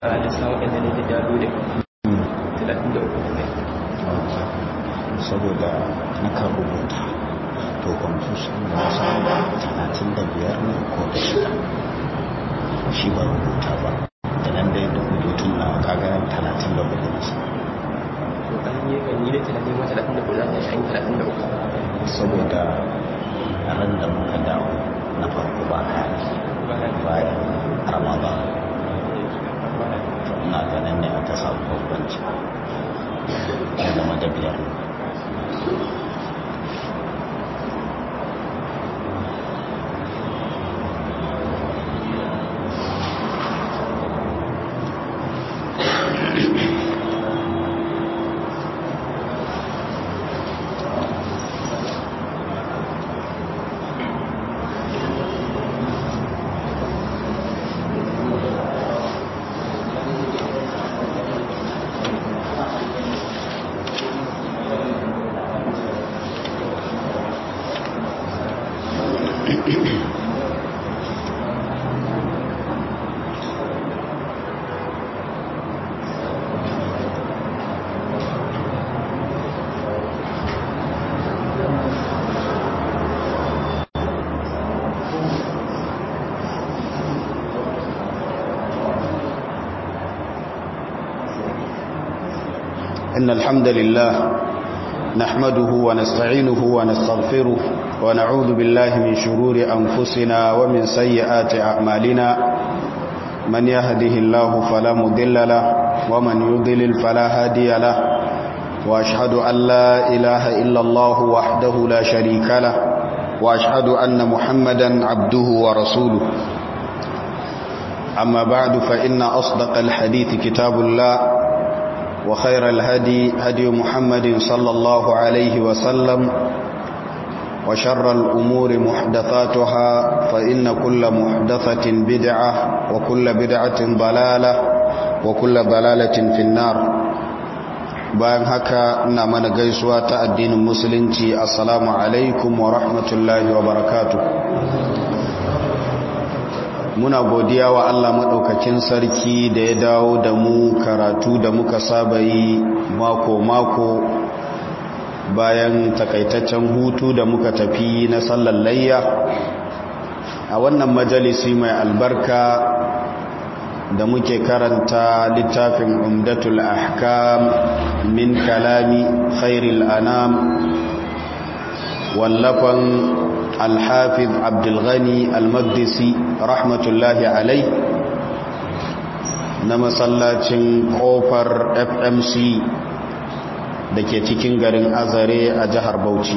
a lissawar ɗan da ne da dalo da 33 ne saboda na kan rubuta to confusion da samu talatin da biyar ne ko da shida shi ba rubuta ba da nan dai da rubutun na kaga talatin da hudu nasa to an yi kan yi da tunanin ma 34 za a yi 33 saboda ran da muka dawo na farko ba kaya bayan ramadan na ganin ne aka samu bambanci ya zama da biyar إن الحمد لله نحمده ونستعينه ونستغفره ونعوذ بالله من شرور أنفسنا ومن سيئات أعمالنا من يهده الله فلا مضل له ومن يضلل فلا هادي له وأشهد أن لا إله إلا الله وحده لا شريك له وأشهد أن محمدا عبده ورسوله أما بعد فإن أصدق الحديث كتاب الله وخير الهدي هدي محمد صلى الله عليه وسلم وشر الأمور محدثاتها فإن كل محدثة بدعة وكل بدعة ضلالة وكل ضلالة في النار bayan haka ina mana gaisuwa ta addinin musulunci assalamu alaikum wa rahmatullahi wa barakatuh muna godiya wa Allah maɗaukakin sarki da ya dawo da mu karatu da muka saba yi mako-mako bayan takaitaccen hutu da muka tafi na sallar layya a wannan majalisi mai albarka da muke karanta littafin umdatul ahkam min kalami khairil anam wallafan alhafiz abdulghani almagdisi rahmatullahi alai na masallacin kofar fmc da ke cikin garin azare a jihar bauchi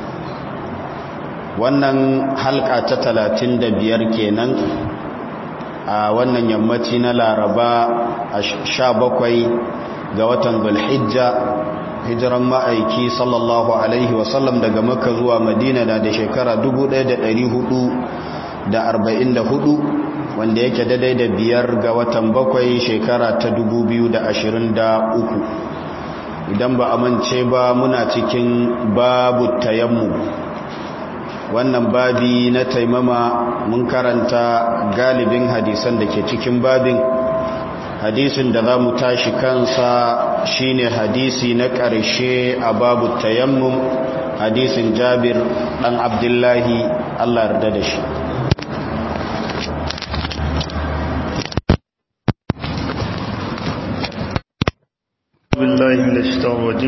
wannan halka ta talatin da biyar kenan a wannan yammaci na laraba a sha bakwai ga watan zulhijja hijiran ma'aiki sallallahu alaihi wasallam daga makka zuwa madina na da shekara 1444 wanda yake daidai da biyar ga watan bakwai shekara ta 2023 idan ba a mance ba muna cikin babu tayammu wannan babi na taimama mun karanta galibin hadisan da ke cikin babin hadisin da za mu tashi kansa shine hadisi na ƙarshe a babu tayammum hadisin jabir ɗan abdullahi allah yarda da shi بالله من الشيطان الرجيم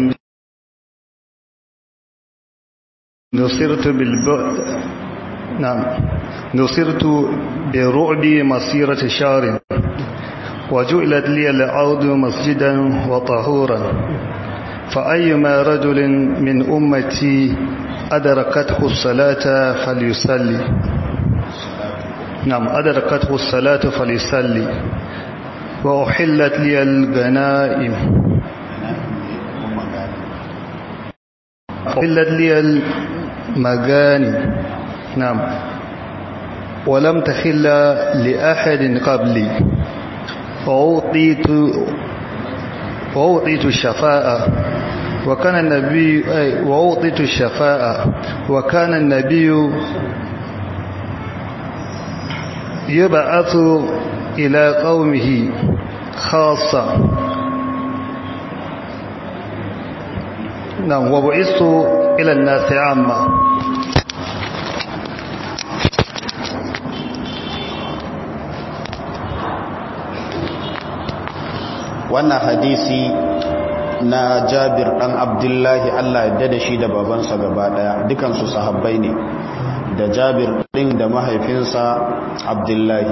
نصرت بالبعد نعم نصرت برعب مسيرة شهر وجعلت لي الأرض مسجدا وطهورا فأيما رجل من أمتي أدركته الصلاة فليصلي نعم أدركته الصلاة فليصلي وأحلت لي الغنائم أحلت لي المغانم نعم ولم تخل لأحد قبلي وأوطيت وأوطيت الشفاء وكان النبي وأوطيت الشفاء وكان النبي يبعث إلى قومه خاصة نعم وبعثت إلى الناس عامة wannan hadisi na jabir dan abdullahi allah ya da shi da babansa gaba daya dukansu sahabbai ne da jabir din da mahaifinsa abdullahi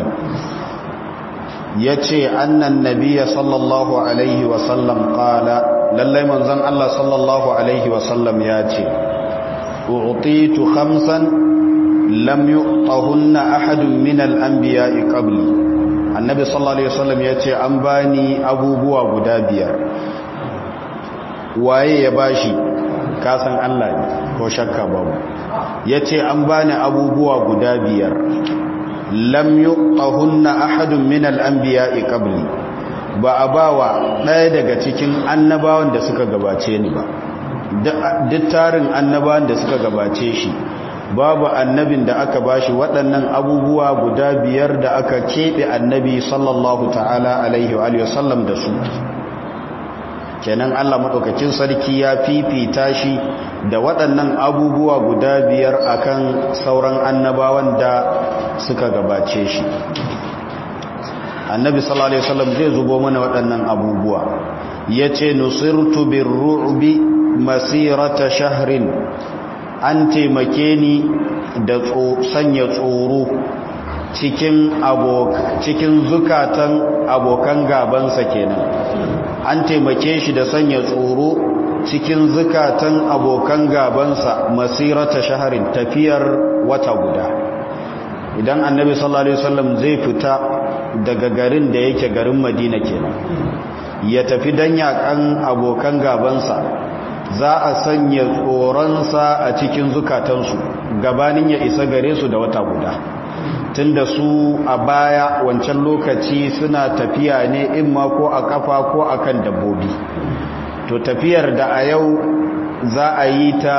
ya ce annan nabiya sallallahu alaihi wasallam kala lallai manzon allah sallallahu alaihi wasallam ya ce u'titu khamsan lam yu'tahunna ahadun min al-anbiya'i qabli annabi sallallahu alaihi wasallam ya ce an bani abubuwa guda biyar waye ya bashi kasan Allah ne ko shakka babu ya ce an bani abubuwa guda biyar lam yuqahunna ahadun min al-anbiya'i qabli ba a bawa ɗaya daga cikin annabawan da suka gabace ni ba duk tarin annabawan da suka gabace shi babu annabin da aka bashi waɗannan abubuwa guda biyar da aka keɓe annabi sallallahu ta'ala alaihi wa sallam da su kenan Allah maɗaukakin sarki ya fifita shi da waɗannan abubuwa guda biyar akan sauran annabawan da suka gabace shi annabi sallallahu alaihi wasallam zai zubo mana waɗannan abubuwa yace nusirtu birru'bi masirata shahrin an taimake ni da sanya tsoro cikin cikin zukatan abokan gabansa kenan an taimake shi da sanya tsoro cikin zukatan abokan gabansa masirata shaharin tafiyar wata guda idan annabi sallallahu alaihi wasallam zai fita daga garin da yake garin madina kenan ya tafi dan yakan abokan gabansa za a sanya tsoronsa a cikin zukatansu gabanin ya isa gare su da wata guda tunda su a baya wancan lokaci suna tafiya ne in ma ko a kafa ko a kan dabbobi to tafiyar da a yau za a yi ta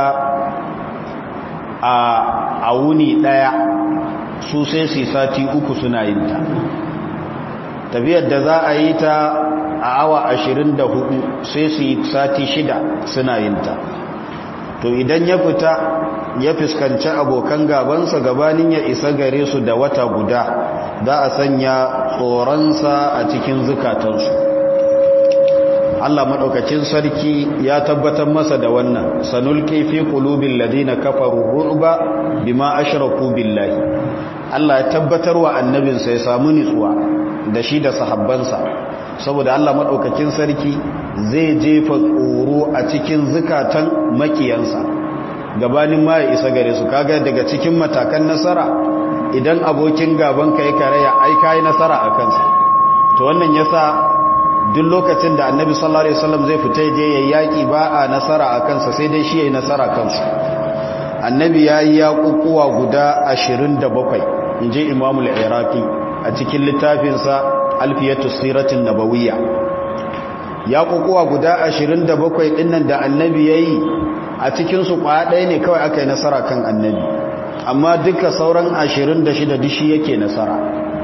a wuni daya su sai su sati uku suna yin ta tafiyar da za a yi ta a awa ashirin da hudu sai su yi sati shida suna yin ta to idan ya fita ya fuskanci abokan gabansa gabanin ya isa gare su da wata guda za a sanya tsoronsa a cikin zukatansu Allah maɗaukacin sarki ya tabbatar masa da wannan sanulki fi qulubil ladina kafaru ru'ba bima ashraku billahi Allah ya tabbatar wa annabinsa ya samu nitsuwa da shi da sahabbansa saboda Allah maɗaukakin sarki zai jefa tsoro a cikin zukatan makiyansa gabanin ma ya isa gare su kaga daga cikin matakan nasara idan abokin gaban ka ya karaya ai kai nasara a kansa to wannan yasa duk lokacin da annabi sallallahu alaihi wasallam zai fita je yayi yaki ba a nasara a kansa sai dai shi yayi nasara kansa annabi yayi yakukuwa guda 27 inje imamu al-iraqi a cikin littafinsa alfiyatu siratin nabawiyya ya kokowa guda 27 dinnan da annabi yayi a cikin su kwaya ɗaya ne kawai aka yi nasara kan annabi amma duka sauran 26 dishi yake nasara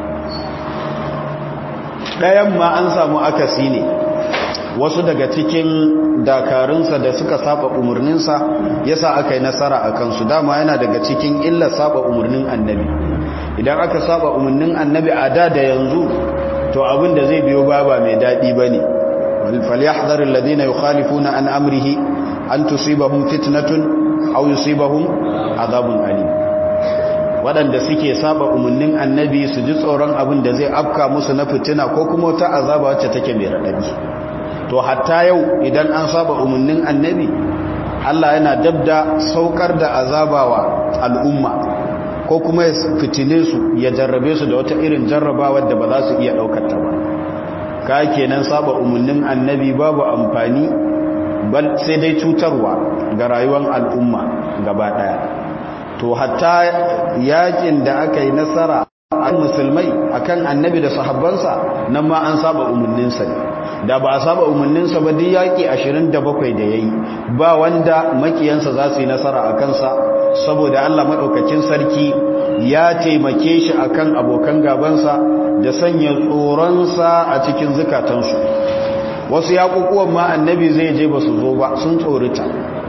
ɗayan ma an samu akasi ne wasu daga cikin dakarunsa da suka saba umarninsa yasa aka yi nasara a kansu dama yana daga cikin illa saba umarnin annabi idan aka saba umarnin annabi a da da yanzu to abin da zai biyo ba ba mai daɗi ba ne falyahdharil ladina yukhalifuna an amrihi an tusibahum fitnatun aw yusibahum azabun alim waɗanda suke saba umarnin annabi su ji tsoron abin da zai afka musu na fitina ko kuma wata azaba wacce take mai raɗaɗi to hatta yau idan an saba umarnin annabi Allah yana dabda saukar da azabawa al'umma ko kuma ya fitine su ya jarrabe su da wata irin jarrabawa da ba za su iya daukar ta ba ka kenan saba umarnin annabi babu amfani bal sai dai cutarwa ga rayuwar al'umma gaba daya to hatta yakin da aka yi nasara an musulmai akan annabi da sahabbansa nan ma an saba umarninsa ne da ba a saba umarninsa ba duk yaki 27 da yayi ba wanda makiyansa za su yi nasara a kansa saboda Allah maɗaukakin sarki ya taimake shi akan abokan gabansa da sanya tsoronsa a cikin zukatansu wasu yaƙuƙuwan ma annabi zai je ba su zo ba sun tsorita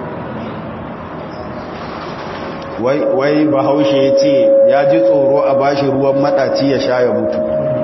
wai bahaushe ya ce ya ji tsoro a bashi ruwan maɗaci ya sha ya mutu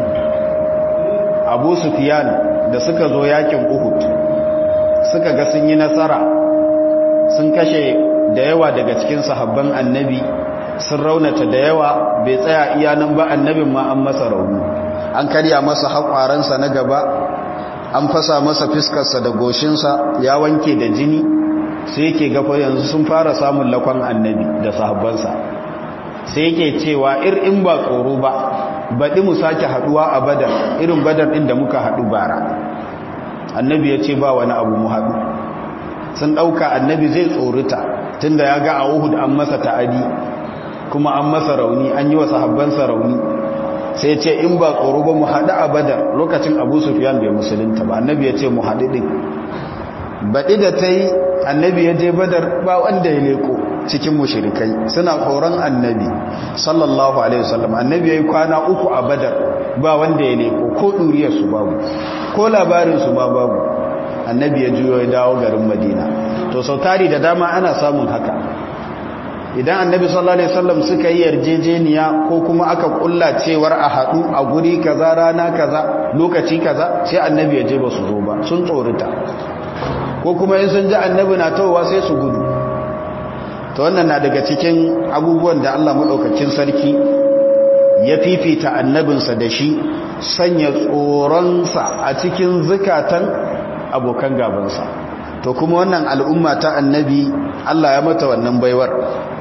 abu sufiyan da suka zo yakin uhud suka ga sun yi nasara sun kashe da yawa daga cikin sahabban annabi sun raunata da yawa bai tsaya iya nan ba annabin ma an masa rauni an karya masa haƙwaransa na gaba an fasa masa fiskarsa da goshinsa ya wanke da jini sai yake gafa yanzu sun fara samun lakon annabi da sahabbansa sai yake cewa ir in ba tsoro ba baɗi mu sake haɗuwa a badar irin badar ɗin da muka haɗu bara annabi ya ce ba wani abu mu haɗu sun ɗauka annabi zai tsorita tunda ya ga a uhud an masa ta'adi kuma an masa rauni an yi wa sahabbansa rauni sai ce in ba tsoro ba mu haɗu a badar lokacin abu sufiyan bai musulunta ba annabi ya ce mu haɗu ɗin baɗi da ta yi annabi ya je badar ba wanda ya leko cikin mushirikai suna tsoron annabi sallallahu alaihi wasallam annabi ya yi kwana uku a badar ba wanda ya leko ko ɗuriyarsu babu ko labarinsu ma babu annabi ya juyo ya dawo garin madina to sau tari da dama ana samun haka idan annabi sallallahu alaihi wasallam suka yi yarjejeniya ko kuma aka kulla cewar a haɗu a guri kaza rana kaza lokaci kaza sai annabi ya je ba su zo ba sun tsorita ko kuma in sun ji annabi na tawowa sai su gudu to wannan na daga cikin abubuwan da Allah madaukakin sarki ya fifita annabinsa da shi sanya tsoronsa a cikin zukatan abokan gabansa to kuma wannan al'umma ta annabi Allah ya mata wannan baiwar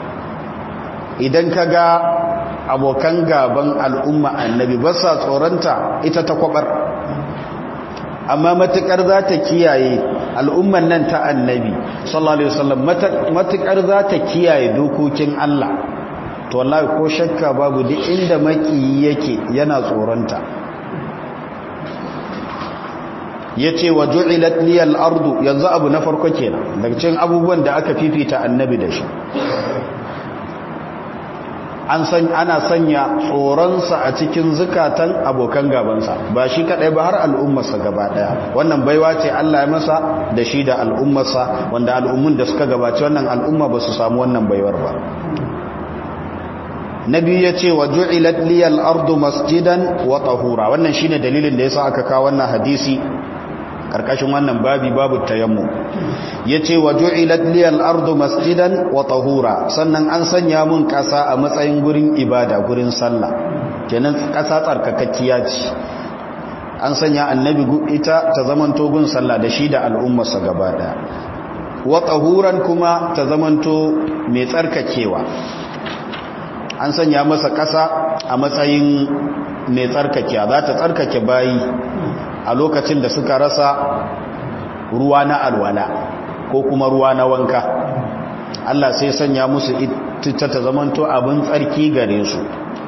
idan ka ga abokan gaban al'umma annabi ba sa tsoronta ita ta kwabar amma matukar za ta kiyaye al'umman nan ta annabi sallallahu alaihi wasallam matukar za ta kiyaye dokokin Allah to wallahi ko shakka babu duk inda maki yake yana tsoronta yace wa ju'ilat liyal ardu yanzu abu na farko kenan daga cikin abubuwan da aka fifita annabi da shi an san ana sanya tsoronsa a cikin zukatan abokan gabansa ba shi kadai ba har al'ummarsa gaba daya wannan baiwa ce Allah ya masa da shi da al'ummarsa wanda al'ummun da suka gabaci wannan al'umma ba su samu wannan baiwar ba nabi ya ce wa ju'ilat liyal ardu masjidan wa tahura wannan shine dalilin da yasa aka kawo wannan hadisi karkashin wannan babi babu tayammu yace wa ju'ilat liyal ardu masjidan wa tahura sannan an sanya mun kasa a matsayin gurin ibada gurin sallah kenan kasa tsarkakakkiya ce an sanya annabi ita ta zamanto gun sallah da shi da al'ummarsa gaba daya wa tahuran kuma ta zamanto mai tsarkakewa an sanya masa kasa a matsayin mai tsarkakewa za ta tsarkake bayi a lokacin da suka rasa ruwa na alwala ko kuma ruwa na wanka Allah sai sanya musu ita ta zamanto abin tsarki gare su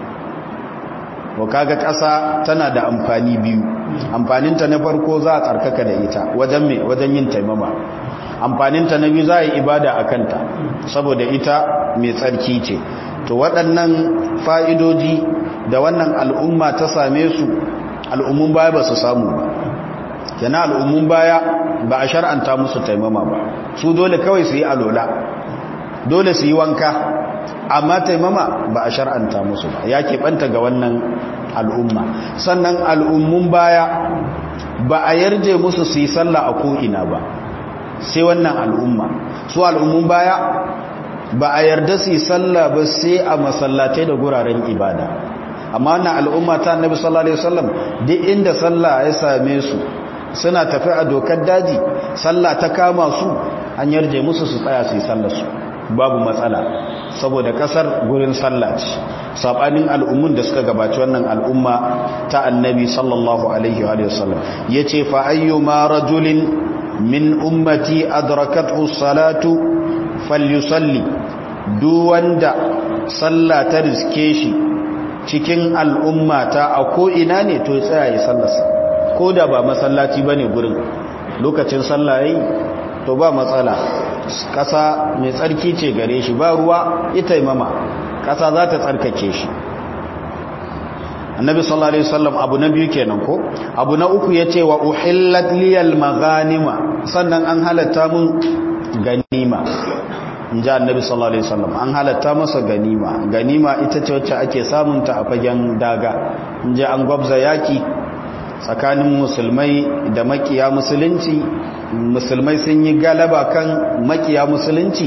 ko kaga ƙasa tana da amfani biyu amfaninta na farko za a tsarkaka da ita wajen me wajen yin taimama amfaninta na biyu za a yi ibada a kanta saboda ita mai tsarki ce to waɗannan fa'idoji da wannan al'umma ta same su al'ummun baya ba su samu ba yana al'ummun baya ba a shar'anta musu taimama ba su dole kawai su yi alola dole su yi wanka amma taimama ba a shar'anta musu ba ya keɓanta ga wannan al'umma sannan al'ummun baya ba a yarje musu su yi sallah a ko'ina ba sai wannan al'umma su al'ummun baya ba a yarda su yi sallah ba sai a masallatai da guraren ibada amma wannan al'umma ta annabi sallallahu alaihi wasallam duk inda sallah ya same su suna tafi a dokar daji sallah ta kama su an yarje musu su tsaya su yi sallar su babu matsala saboda kasar gurin sallah ce sabanin al'ummun da suka gabaci wannan al'umma ta annabi sallallahu alaihi wa sallam yace fa ayyuma rajulin min ummati adrakathu salatu falyusalli duk wanda sallah ta riske shi cikin al'ummata a ko ina ne to ya tsaya ya sallarsa ko da ba masallaci bane gurin lokacin sallah yayi to ba matsala ƙasa mai tsarki ce gare shi ba ruwa ita imama ƙasa za ta tsarkake shi annabi sallallahu alaihi wasallam abu na biyu kenan ko abu na uku yace wa uhillat liyal maghanima sannan an halatta mun ganima inji annabi sallallahu alaihi wasallam an halatta masa ganima ganima ita ce wacce ake samun ta a fagen daga inji an gwabza yaki tsakanin musulmai da makiya musulunci musulmai sun yi galaba kan makiya musulunci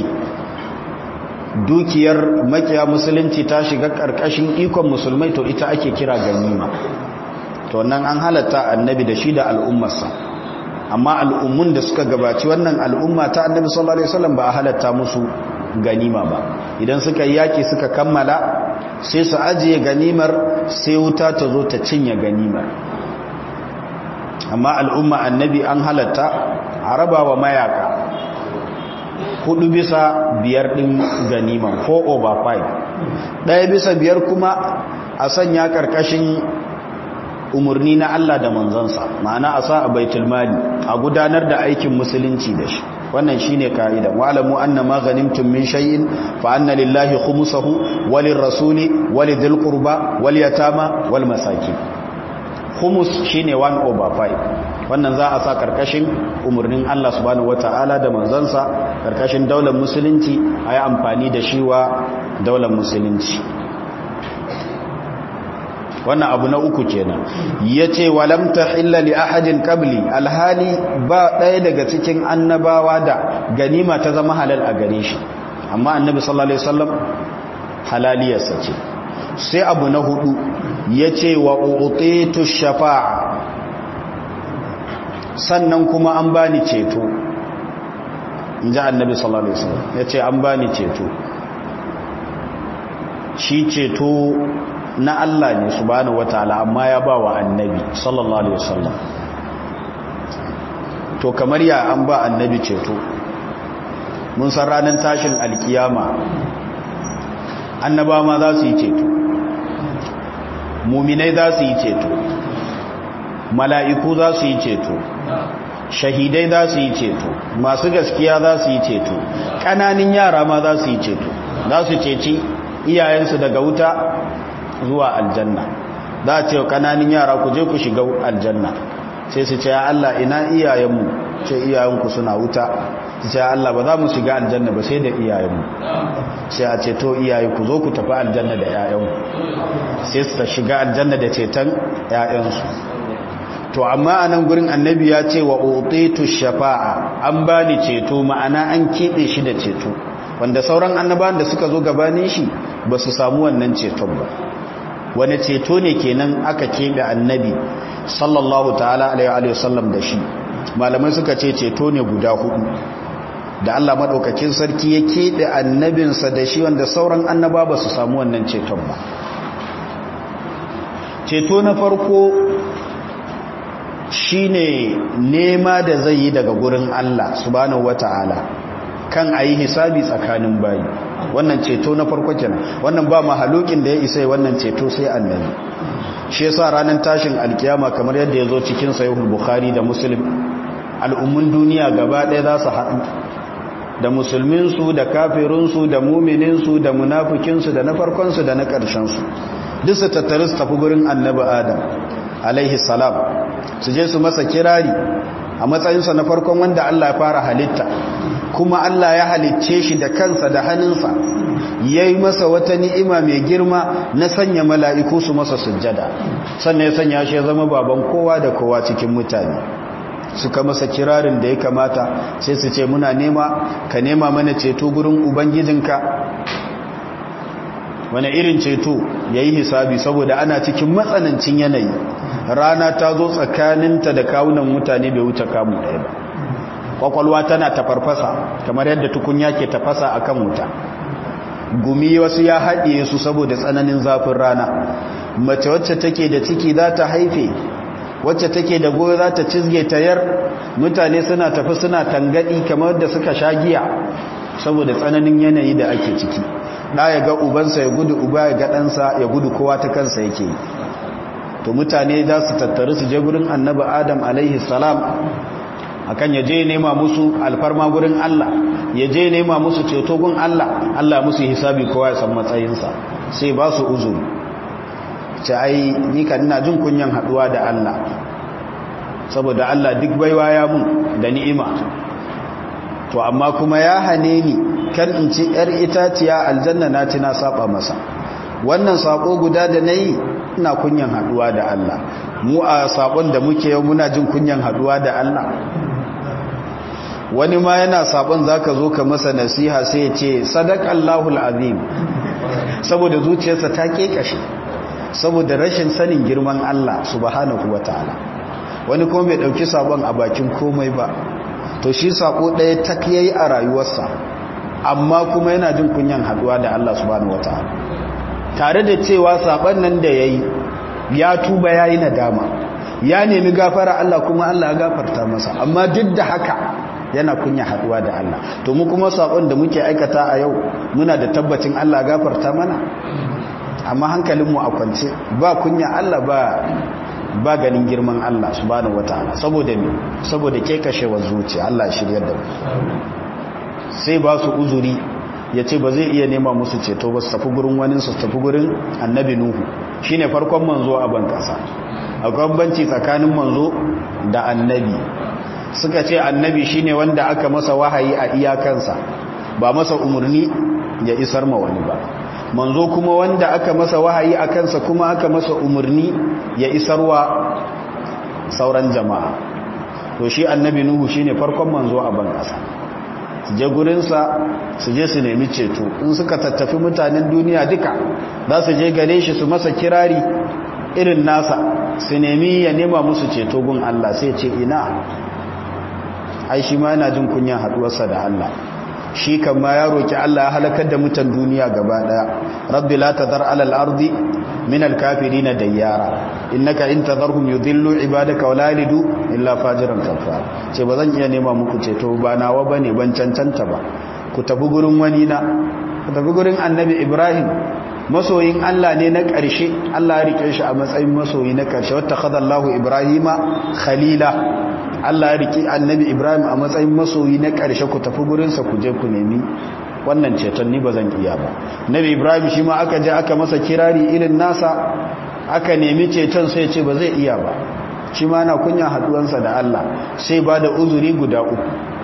dukiyar makiya musulunci ta shiga karkashin ikon musulmai to ita ake kira ganima to nan an halatta annabi da shi da al'ummarsa amma al'ummun da suka gabaci wannan al'umma ta annabi sallallahu alaihi wasallam ba a halatta musu ganima ba idan suka yi yaki suka kammala sai su ajiye ganimar sai wuta ta zo ta cinye ganimar amma al'umma annabi an halatta a raba wa mayaka hudu bisa biyar din ganiman 4 over 5 daya bisa biyar kuma a sanya karkashin umarni na Allah da manzansa ma'ana a sa a baitul mali a gudanar da aikin musulunci da shi wannan shine kaida wa'lamu anna ma ghanimtum min shay'in fa anna lillahi khumsahu walir rasuli walidhil qurba wal yatama wal masakin khumus shine 1 over 5 wannan za a sa karkashin umarnin Allah subhanahu wata'ala da manzansa karkashin daular musulunci a yi amfani da shi wa daular musulunci wannan abu na uku kenan ya ce walam tahilla li ahadin qabli alhali ba ɗaya daga cikin annabawa da ganima ta zama halal a gare shi amma annabi sallallahu alaihi wasallam halaliyarsa ce sai abu na hudu ya ce wa utitu shafa'a sannan kuma an bani ceto in ji annabi sallallahu alaihi wasallam ya ce an bani ceto shi ceto na Allah ne subhanahu wataala amma ya ba wa annabi sallallahu alaihi wasallam to kamar ya an ba annabi ceto mun san ranar tashin alkiyama annaba ma za su yi ceto muminai za su yi ceto mala'iku za su yi ceto shahidai za su yi ceto masu gaskiya za su yi ceto ƙananin yara ma za su yi ceto za su ceci iyayensu daga wuta zuwa aljanna za a ce ƙananin yara ku je ku shiga aljanna sai su ce ya Allah ina iyayenmu ce iyayenku suna wuta su ce ya Allah ba za mu shiga aljanna ba sai da iyayenmu sai a ce to iyaye ku zo ku tafi aljanna da 'ya'yanku sai su ta shiga aljanna da ceton 'ya'yansu to amma a nan gurin annabi ya ce wa utitu shafa'a an bani ceto ma'ana an keɓe shi da ceto wanda sauran annabawan da suka zo gabanin shi ba su samu wannan ceton ba wani ceto ne kenan aka keɓe annabi sallallahu ta'ala alaihi wasallam da shi malamai suka ce ceto ne guda hudu da Allah maɗaukakin sarki ya keɓe annabinsa da shi wanda sauran annaba ba su samu wannan ceton ba ceto na farko shine nema da zai yi daga gurin Allah subhanahu wata'ala kan a yi hisabi tsakanin bayi wannan ceto na farko kenan wannan ba mahalukin da ya isa wannan ceto sai annabi shi yasa ranar tashin alkiyama kamar yadda ya zo cikin sahihul bukhari da muslim al'ummun duniya gaba ɗaya za su haɗu da musulminsu da kafirinsu da mumininsu da munafikinsu da na farkonsu da na ƙarshensu duk su tattari su tafi gurin annabi adam alaihi salam su je su masa kirari a matsayinsa na farkon wanda Allah ya fara halitta kuma Allah ya halicce shi da kansa da hannunsa ya yi masa wata ni'ima mai girma na sanya mala'iku su masa sujjada sannan ya sanya shi ya zama baban kowa da kowa cikin mutane suka masa kirarin da ya kamata sai su ce muna nema ka nema mana ceto gurin ubangijinka wani irin ceto ya yi hisabi saboda ana cikin matsanancin yanayi rana ta zo tsakaninta da kawunan mutane bai wuce kamun ɗaya ba kwakwalwa tana tafarfasa kamar yadda tukunya ke tafasa a kan wuta gumi wasu ya haɗiye su saboda tsananin zafin rana mace wacce take da ciki za ta haife wacce take da goyo za ta cizge ta yar mutane suna tafi suna tangadi kamar da suka sha giya saboda tsananin yanayi da ake ciki da ya ga ubansa ya gudu uba ya ga ɗansa ya gudu kowa ta kansa yake to mutane za su tattari su je gurin annabi adam alaihi salam akan ya je nema musu alfarma gurin Allah ya je nema musu ceto gun Allah Allah musu hisabi kowa ya san matsayinsa sai ba su uzuri ce ai ni kan ina jin kunyan haduwa da Allah saboda Allah duk baiwa ya mun da ni'ima to amma kuma ya hane ni kan in ci yar itaciya aljanna na ci na saba masa wannan sako guda da nayi ina kunyan haduwa da Allah mu a sabon da muke yau muna jin kunyan haduwa da Allah wani ma yana sabon zaka zo ka masa nasiha sai ya ce sadaqallahu alazim saboda zuciyarsa ta kekashe saboda rashin sanin girman Allah subhanahu wataala wani kuma bai dauki sabon a bakin komai ba to shi sako ɗaya tak yayi a rayuwarsa amma kuma yana jin kunyan haduwa da Allah subhanahu wataala tare da cewa saban nan da yayi ya tuba yayi nadama ya nemi gafara Allah kuma Allah ya gafarta masa amma duk da haka yana kunya haduwa da Allah to mu kuma sakon da muke aikata a yau muna da tabbacin Allah ya gafarta mana amma hankalinmu a kwance ba kunya Allah ba ba ganin girman Allah subhanahu wataala saboda me saboda kekashewar zuciya Allah shiryar da mu sai ba su uzuri yace ba zai iya nema musu ceto ba su tafi gurin wani su tafi gurin annabi nuhu shine farkon manzo a ban kasa akwai banci tsakanin manzo da annabi suka ce annabi shine wanda aka masa wahayi a iyakansa ba masa umarni ya isar ma wani ba manzo kuma wanda aka masa wahayi a kansa kuma aka masa umarni ya isarwa sauran jama'a to shi annabi nuhu shine farkon manzo a ban kasa su je gurinsa su je su nemi ceto in suka tattafi mutanen duniya duka za su je gare shi su masa kirari irin nasa su nemi ya nema musu ceto gun Allah sai ce ina ai shi ma yana jin kunyan haduwarsa da Allah shi kan ma ya roki Allah ya halakar da mutan duniya gaba daya rabbi la tadhar ala al-ardi min al-kafirin dayyara innaka in tadharhum yudhillu ibadaka wa la yalidu illa fajiran kafar ce bazan iya nema muku ceto ba nawa bane ban cancanta ba ku tafi gurin wani na ku tafi gurin annabi Ibrahim masoyin Allah ne na ƙarshe Allah ya rike shi a matsayin masoyi na ƙarshe wata khadallahu Ibrahima khalila Allah ya rike annabi Ibrahim a matsayin masoyi na ƙarshe ku tafi gurinsa ku je ku nemi wannan ceton ni ba zan iya ba nabi Ibrahim shi ma aka je aka masa kirari irin nasa aka nemi ceton sai ce ba zai iya ba shi ma na kunya haduwansa da Allah sai ba da uzuri guda uku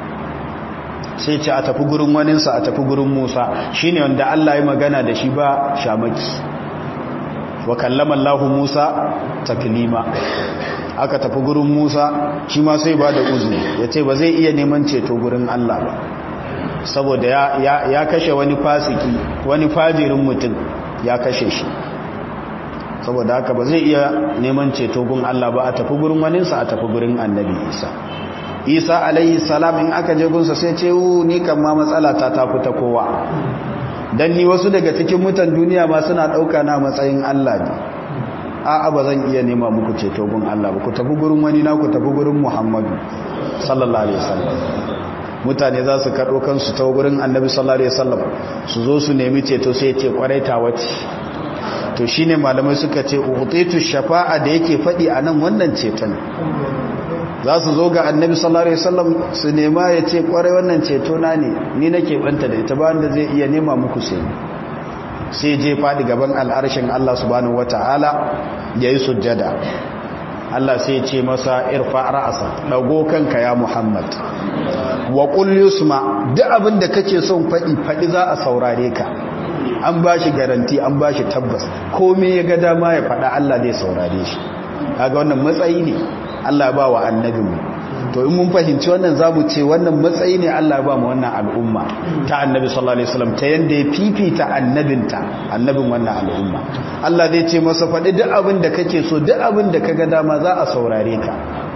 sai ce a tafi gurin waninsa a tafi gurin Musa shine wanda Allah ya magana da shi ba shamaki wa kallama Allah Musa taklima aka tafi gurin Musa shi ma sai ba da uzuri yace ba zai iya neman ceto gurin Allah ba saboda ya, ya, ya kashe wani fasiki wani fajirin mutum ya kashe shi saboda haka ba zai iya neman ceto gun Allah ba a tafi gurin waninsa a tafi gurin annabi Isa isa alaihi salam in aka je gunsa sai ce ni kan ma matsala ta ta fita kowa dan ni wasu daga cikin mutan duniya ma suna dauka na matsayin Allah ne a'a ba zan iya nema muku ceto gun Allah ba ku tafi gurin wani na ku tafi gurin Muhammadu sallallahu alaihi wasallam mutane za su karɓo kansu ta gurin annabi sallallahu alaihi wasallam su zo su nemi ceto sai ce kwarai ta wace to shine malamai suka ce utitu shafa'a da yake faɗi anan wannan ceton za su zo ga annabi sallallahu alaihi wasallam su nema ya ce kwarai wannan ceto na ne ni nake banta da ita ba wanda zai iya nema muku sai sai je fadi gaban al'arshin Allah subhanahu wataala yayi sujjada Allah sai ya ce masa irfa ra'asa dago kanka ya Muhammad wa qul yusma duk abin da kake son fadi fadi za a saurare ka an bashi garanti an bashi tabbas komai ya ga dama ya fada Allah zai saurare shi kaga wannan matsayi ne Allah ba wa annabinmu to in mun fahimci wannan zamu ce wannan matsayi ne Allah ba mu wannan al'umma ta annabi sallallahu alaihi wasallam ta yanda ya fifita annabinta annabin wannan al'umma Allah zai ce masa faɗi duk abin da kake so duk abin da kaga dama za a saurare ka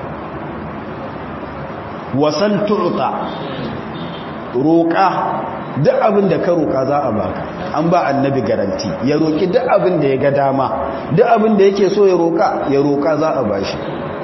wasal tu'ta roƙa duk abin da ka roƙa za a baka an ba annabi garanti ya roƙi duk abin da ya ga dama duk abin da yake so ya roƙa ya roƙa za a bashi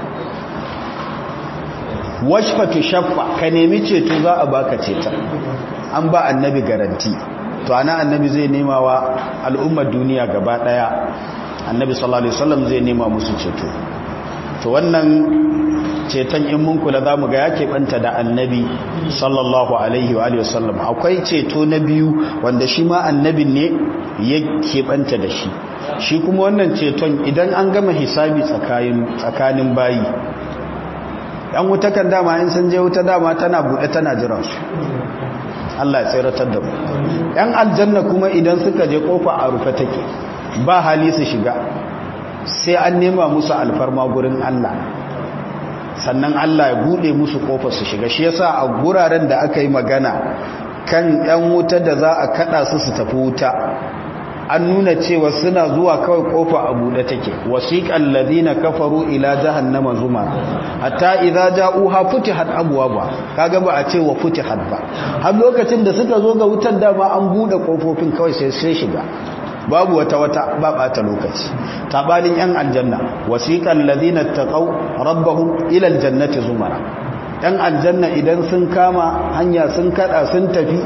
washfatu shaffa ka nemi ceto za a baka ceton an ba annabi garanti to ana annabi zai nema wa al'ummar duniya gaba daya annabi sallallahu alaihi wasallam zai nema musu ceto to wannan ceton in mun kula za mu ga ya keɓanta da annabi sallallahu alaihi wa alihi wasallam akwai ceto na biyu wanda shi ma annabin ne ya keɓanta da shi shi kuma wannan ceton idan an gama hisabi tsakanin bayi yan wuta kan dama in sun je wuta dama tana buɗe tana jiransu Allah ya tsiratar da mu yan aljanna kuma idan suka je kofa a rufe take ba hali su shiga sai an nema musu alfarma gurin Allah sannan Allah ya bude musu kofar su shiga shi yasa a guraren da aka yi magana kan yan wuta da za a kada su su tafi wuta an nuna cewa suna zuwa kawai kofa a bude take wasiqal ladina kafaru ila jahannama zuma hatta idza ja'uha futihat abwaba kaga ba a ce wa futihat ba har lokacin da suka zo ga wutar dama an bude kofofin kawai sai sai shiga babu wata wata ba bata lokaci tabanin yan aljanna wasiqal ladina taqaw rabbahum ila aljannati zumara yan aljanna idan sun kama hanya sun kada sun tafi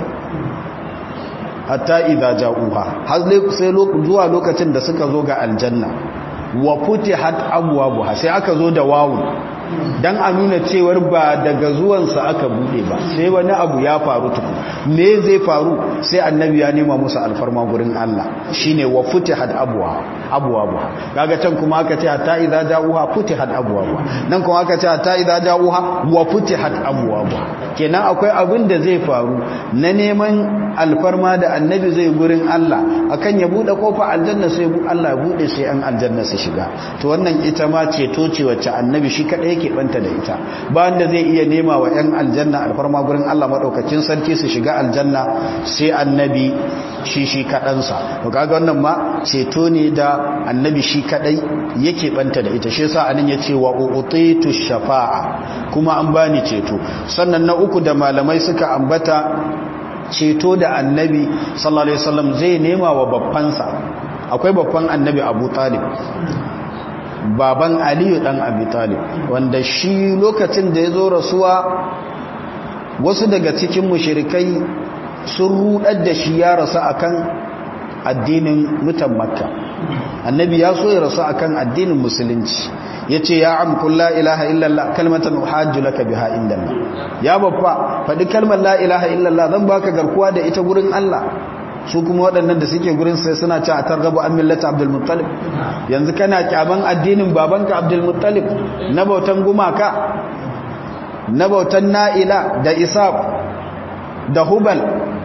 hatta idza ja'uha har sai zuwa lokacin da suka zo ga aljanna wa futihat abwabuha sai aka zo da wawu dan a nuna cewar ba daga zuwansa aka bude ba sai wani abu ya faru tuku me zai faru sai annabi ya nema musu alfarma gurin Allah shine wa futihat abwa abwabuha kaga can kuma aka ce hatta idza ja'uha futihat abwabuha nan kuma aka ce hatta idza ja'uha wa futihat abwabuha kenan akwai abin da zai faru na neman alfarma da annabi zai gurin Allah akan ya bude kofa aljanna sai Allah ya bude sai an aljanna su shiga to wannan ita ma ceto ce wacce annabi shi kadai yake banta da ita ba wanda zai iya nema wa yan aljanna alfarma gurin Allah madaukakin sarki su shiga aljanna sai annabi shi shi kadansa to kaga wannan ma ceto ne da annabi shi kadai yake banta da ita shi yasa anan yace wa utitu shafa'a kuma an bani ceto sannan na uku da malamai suka ambata ceto da annabi sallallahu alaihi wasallam zai nema wa babbansa akwai babban annabi Abu Talib baban Aliyu dan Abi Talib wanda shi lokacin da ya zo rasuwa wasu daga cikin mushrikai sun rudar da shi ya rasu akan addinin mutan Makka annabi ya so ya rasu akan addinin musulunci yace ya am kullu la ilaha illallah kalmatan uhajju laka biha indallah ya babba faɗi kalmar la ilaha illallah zan baka garkuwa da ita gurin Allah su kuma waɗannan da suke gurin sai suna ci a targabu an millata abdul muttalib yanzu kana kyaman addinin babanka abdul muttalib na bautan gumaka na bautan na'ila da isab da hubal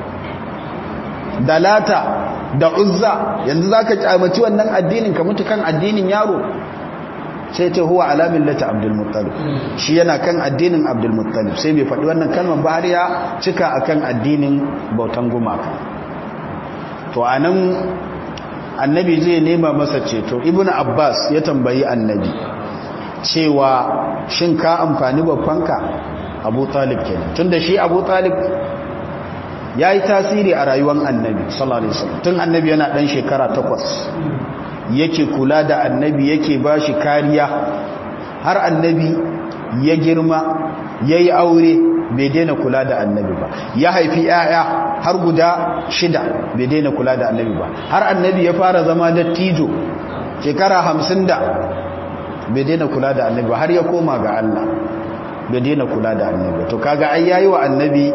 da lata da uzza yanzu zaka kyamaci wannan addinin ka mutu kan addinin yaro sai ta huwa ala millati abdul muttalib shi yana kan addinin abdul muttalib sai bai faɗi wannan kalmar ba har ya cika akan addinin bautan gumaka to anan annabi zai nema masa ceto ibnu abbas ya tambayi annabi cewa shin ka amfani babbanka abu talib kenan tunda shi abu talib ya yi tasiri a rayuwar annabi sallallahu alaihi wasallam tun annabi yana dan shekara takwas yake kula da annabi yake ba shi kariya har annabi ya girma ya yi aure bai daina kula da annabi ba ya haifi 'ya'ya har guda shida bai daina kula da annabi ba har annabi ya fara zama dattijo shekara hamsin da bai daina kula da annabi ba har ya koma ga Allah bai daina kula da annabi to kaga ai yayi wa annabi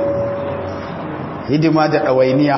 hidima da ɗawainiya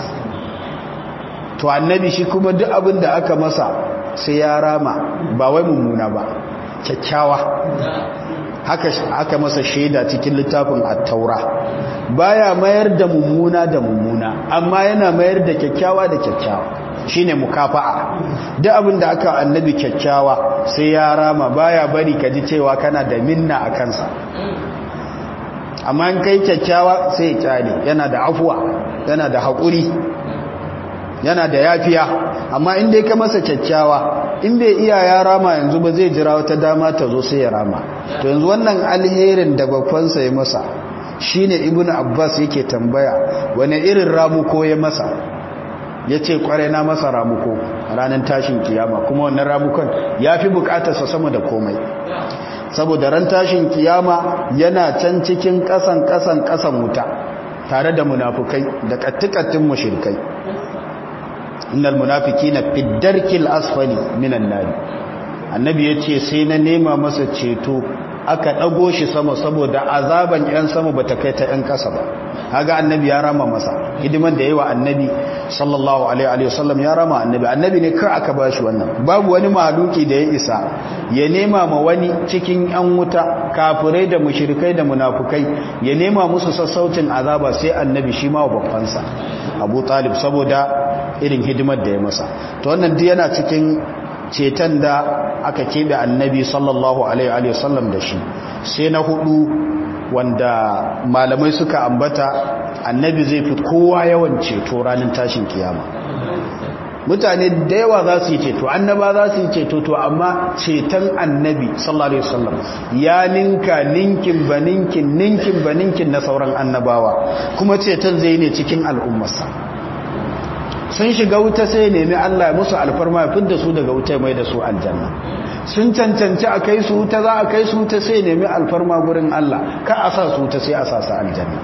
to annabi shi kuma duk abin da aka masa sai ya rama ba wai mummuna ba kyakkyawa haka aka masa shaida cikin littafin at-taura baya mayar da mummuna da mummuna amma yana mayar da kyakkyawa da kyakkyawa shine mukafa'a duk abin da aka annabi kyakkyawa sai ya rama baya bari ka ji cewa kana da minna a kansa amma in kai kyakkyawa sai ya kyale yana da afuwa yana da haƙuri yana da yafiya amma in dai ka masa kyakkyawa in bai iya ya rama yanzu ba zai jira wata dama ta zo sai ya rama to yanzu wannan alherin da babbansa ya masa shine ibnu abbas yake tambaya wani irin ramuko ya masa ya ce kwarai na masa ramuko ranar tashin kiyama kuma wannan ramukon ya fi bukatarsa sama da komai saboda ran tashin kiyama yana can cikin kasan kasan kasan wuta tare da munafukai da kattikattun mushrikai innal munafiqina fi darkil asfali minan nar annabi ya ce sai na nema masa ceto aka ɗago shi sama saboda azaban 'yan sama ba ta kai ta 'yan ƙasa ba haga annabi ya rama masa hidiman da yawa annabi sallallahu alaihi wasallam ya rama annabi annabi ne kar aka ba shi wannan babu wani mahaluki da ya isa ya nema ma wani cikin 'yan wuta kafirai da mushrikai da munafukai ya nema musu sassaucin azaba sai annabi shi ma babbansa abu talib saboda irin hidimar da ya masa to wannan duk yana cikin ceton da aka keɓe annabi sallallahu alaihi wasallam da shi sai na hudu wanda malamai suka ambata annabi zai fi kowa yawan ceto ranar tashin kiyama mutane da yawa za su yi ceto annaba za su yi ceto to amma ceton annabi sallallahu alaihi wasallam ya ninka ninkin ba ninkin ninkin ba ninkin na sauran annabawa kuma ceton zai ne cikin al'ummarsa sun shiga wuta sai nemi Allah ya musu alfarma ya fidda su daga wuta mai da su aljanna sun cancanci a kai su wuta za a kai su wuta sai nemi alfarma gurin Allah ka a sa su wuta sai a sa su aljanna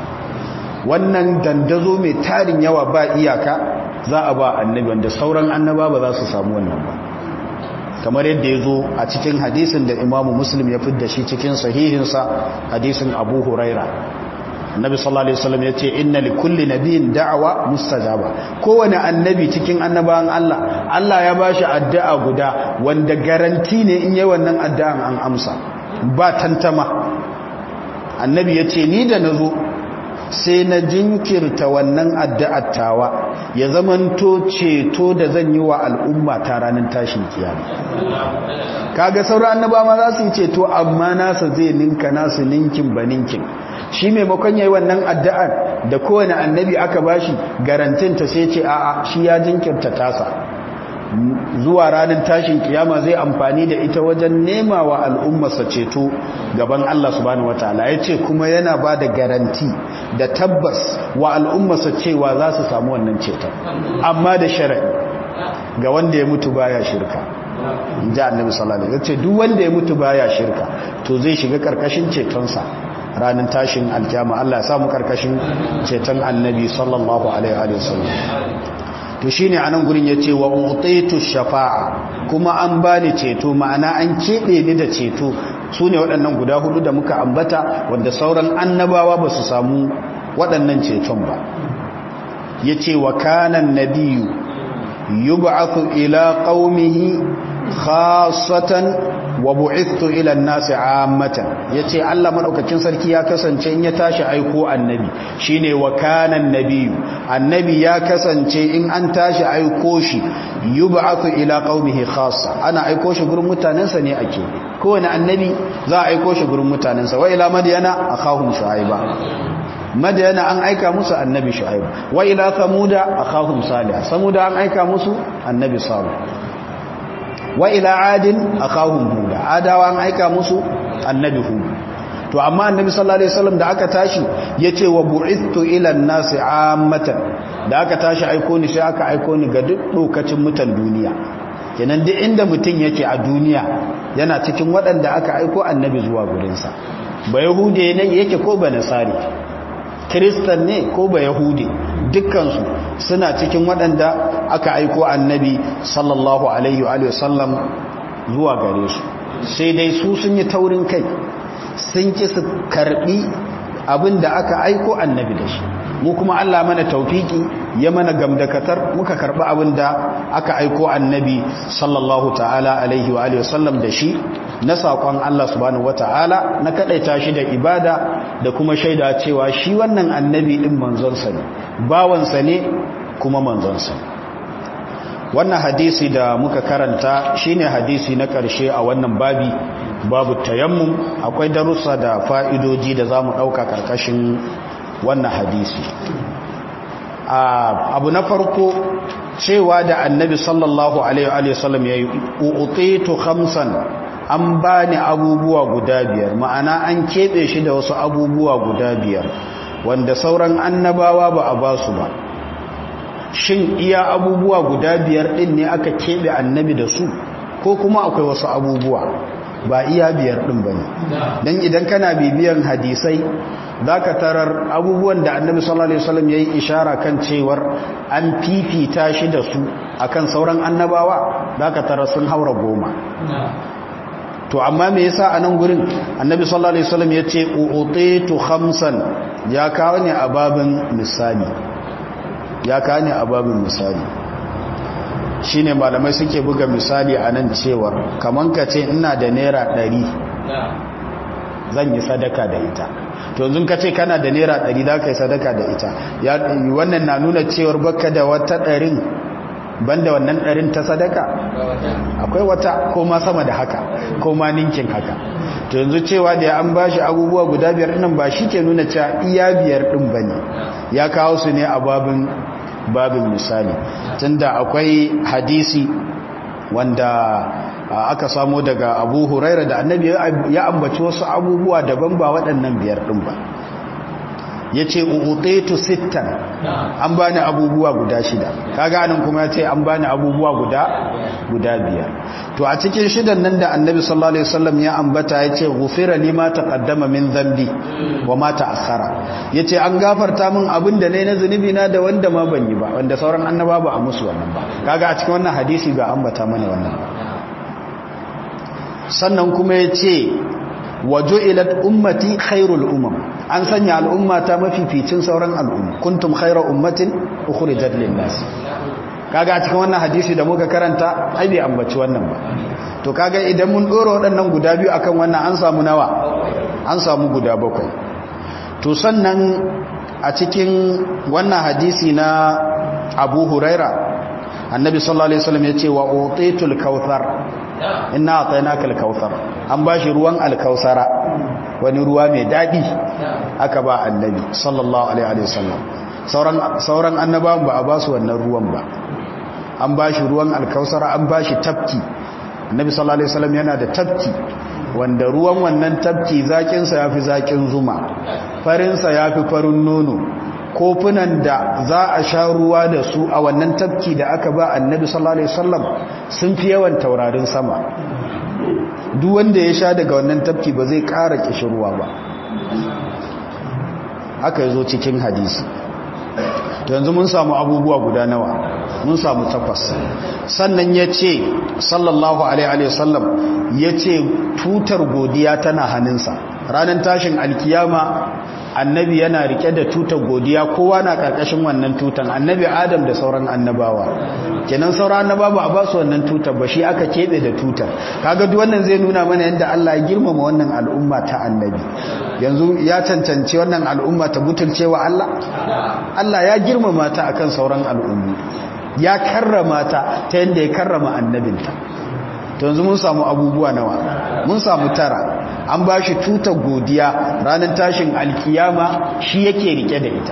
wannan dandazo mai tarin yawa ba iyaka za a ba annabi wanda sauran annaba ba za su samu wannan ba kamar yadda ya zo a cikin hadisin da imamu muslim ya fidda shi cikin sahihinsa hadisin abu huraira annabi sallallahu alaihi wasallam yace inna likulli nabiyyin da'wa mustajaba kowane annabi cikin annabawan Allah Allah ya bashi addu'a guda wanda garanti ne in yayi wannan addu'an an amsa ba tantama annabi yace ni da nazo sai na jinkirta wannan addu'ar tawa ya zamanto ceto da zan yi wa al'umma ta ranar tashin kiyama kaga sauran annabawa ma za su yi ceto amma nasa zai ninka nasu ninkin ba ninkin shi maimakon yayi wannan addu'ar da kowane annabi aka bashi garantin ta sai ce a'a shi ya jinkirta tasa zuwa ranar tashin kiyama zai amfani da ita wajen nema wa al'ummarsa ceto gaban Allah subhanahu wataala yace kuma yana ba da garanti da tabbas wa al'ummarsa cewa za su samu wannan ceton amma da shar'i ga wanda ya mutu baya shirka inji annabi sallallahu alaihi wasallam yace duk wanda ya mutu baya shirka to zai shiga karkashin cetonsa ranar tashin aljama Allah ya samu karkashin ceton annabi sallallahu alaihi wasallam to shine anan gurin yace wa utaitu shafa'a kuma an bani ceto ma'ana an kebe ni da ceto sune waɗannan guda hudu da muka ambata wanda sauran annabawa ba su samu waɗannan ceton ba yace wa kana nabiyyu yub'athu ila qaumihi khasatan wa bu'ithu ila an-nasi 'ammatan yace Allah madaukakin sarki ya kasance in ya tashi aiko annabi shine wa kana annabiyyu annabi ya kasance in an tashi aiko shi yub'athu ila qaumihi khassa ana aiko shi gurin mutanensa ne ake kowane annabi za a aiko shi gurin mutanensa wa ila madyana akhahum shu'aiba madyana an aika musu annabi shu'aib wa ila samuda akhahum salih samuda an aika musu annabi salih wa ila adin akahum huda adawa an aika musu annabi hud to amma annabi sallallahu alaihi wasallam da aka tashi yace wa bu'ithtu ila an-nasi ammatan da aka tashi aiko ni sai aka aiko ni ga duk lokacin mutan duniya kenan duk inda mutun yake a duniya yana cikin waɗanda aka aiko annabi zuwa gurin sa ba yahude ne yake ko ba nasari kristan ne ko ba yahude dukkansu suna cikin waɗanda aka aiko annabi sallallahu alaihi wa sallam zuwa gare su sai dai su sun yi taurin kai sun ki su karbi abin da aka aiko annabi da shi mu kuma Allah mana taufiki ya mana gamdakatar muka karbi abin da aka aiko annabi sallallahu ta'ala alaihi wa sallam da shi na saƙon Allah subhanahu wata'ala na kaɗaita shi da ibada da kuma shaida cewa shi wannan annabi ɗin manzonsa ne bawansa ne kuma manzonsa ne wannan hadisi da muka karanta shine hadisi na ƙarshe a wannan babi babu tayammum akwai darussa da fa'idoji da za mu ɗauka ƙarƙashin wannan hadisi abu na farko cewa da annabi sallallahu alaihi wasallam ya yi u'utitu khamsan an bani abubuwa guda biyar ma'ana an keɓe shi da wasu abubuwa guda biyar wanda sauran annabawa ba a ba su ba shin iya abubuwa guda biyar ɗin ne aka keɓe annabi da su ko kuma akwai wasu abubuwa ba iya biyar ɗin ba ne don idan kana bibiyan hadisai zaka tarar abubuwan da annabi sallallahu alaihi wasallam yayi ishara kan cewar an fifita shi da su akan sauran annabawa zaka tarar sun haura goma to amma me yasa a nan gurin annabi sallallahu alaihi wasallam yace uutitu khamsan ya kawo ne a babin misali ya kawo ne a babin misali shine malamai suke buga misali a nan cewar kaman ka ce ina da naira 100 zan yi sadaka da ita to yanzu ka ce kana da naira 100 za ka yi sadaka da ita wannan na nuna cewar baka da wata ɗarin banda wannan ɗarin ta sadaka akwai wata ko ma sama da haka ko ma ninkin haka to yanzu cewa da an ba shi abubuwa guda biyar ɗin ba shi ke nuna cewa iya biyar ɗin ba ne ya kawo su ne a babin babin misali tunda akwai hadisi wanda aka samo daga abu huraira da annabi ya ambaci wasu abubuwa daban ba waɗannan biyar ɗin ba ya ce utetu sittan an bani abubuwa guda shida kaga anan kuma ya ce an bani abubuwa guda guda biyar to a cikin shidan nan da annabi sallallahu alaihi wasallam ya ambata ya ce ghufira lima taqaddama min dhanbi wa ma ta'akhkhara yace an gafarta min abin da nayi na zunubi na da wanda ma ban yi ba wanda sauran annaba ba a musu wannan ba kaga a cikin wannan hadisi ga ambata mana wannan sannan kuma ya ce waju'ilat ummati khairul umam an sanya al'ummata mafificin sauran al'umma kuntum khairu ummatin ukhrijat lin-nas kaga a cikin wannan hadisi da muka karanta ai bai ambaci wannan ba to kaga idan mun dora waɗannan guda biyu akan wannan an samu nawa an samu guda bakwai to sannan a cikin wannan hadisi na Abu Huraira annabi sallallahu alaihi wasallam yace wa utitul kautsar inna atainaka al-kautsar an bashi ruwan al-kautsara wani ruwa mai dadi aka ba annabi sallallahu alaihi wasallam sauran sauran annabawan ba a ba su wannan ruwan ba an bashi ruwan al-kautsara an bashi tafki annabi sallallahu alaihi wasallam yana da tafki wanda ruwan wannan tafki zakin sa yafi zakin zuma farin sa yafi farin nono kofunan da za a sha ruwa da su a wannan tafki da aka ba annabi sallallahu alaihi wasallam sun fi yawan taurarin sama duk wanda ya sha daga wannan tafki ba zai ƙara kishirwa ba haka yazo cikin hadisi to yanzu mun samu abubuwa guda nawa mun samu takwas sannan ya ce sallallahu alaihi wasallam ya ce tutar godiya tana hannunsa ranar tashin alkiyama annabi yana rike da tutar godiya kowa na karkashin wannan tutan annabi adam da sauran annabawa kenan sauran annabawa a ba su wannan tutar ba shi aka kebe da tutar kaga duk wannan zai nuna mana yadda Allah ya girmama wannan al'umma ta annabi yanzu ya cancanci wannan al'umma ta butulcewa Allah Allah ya girmama ta akan sauran al'ummi ya karrama ta ta yadda ya karrama annabinta to yanzu mun samu abubuwa nawa mun samu tara an ba shi tutar godiya ranar tashin alkiyama shi yake rike da ita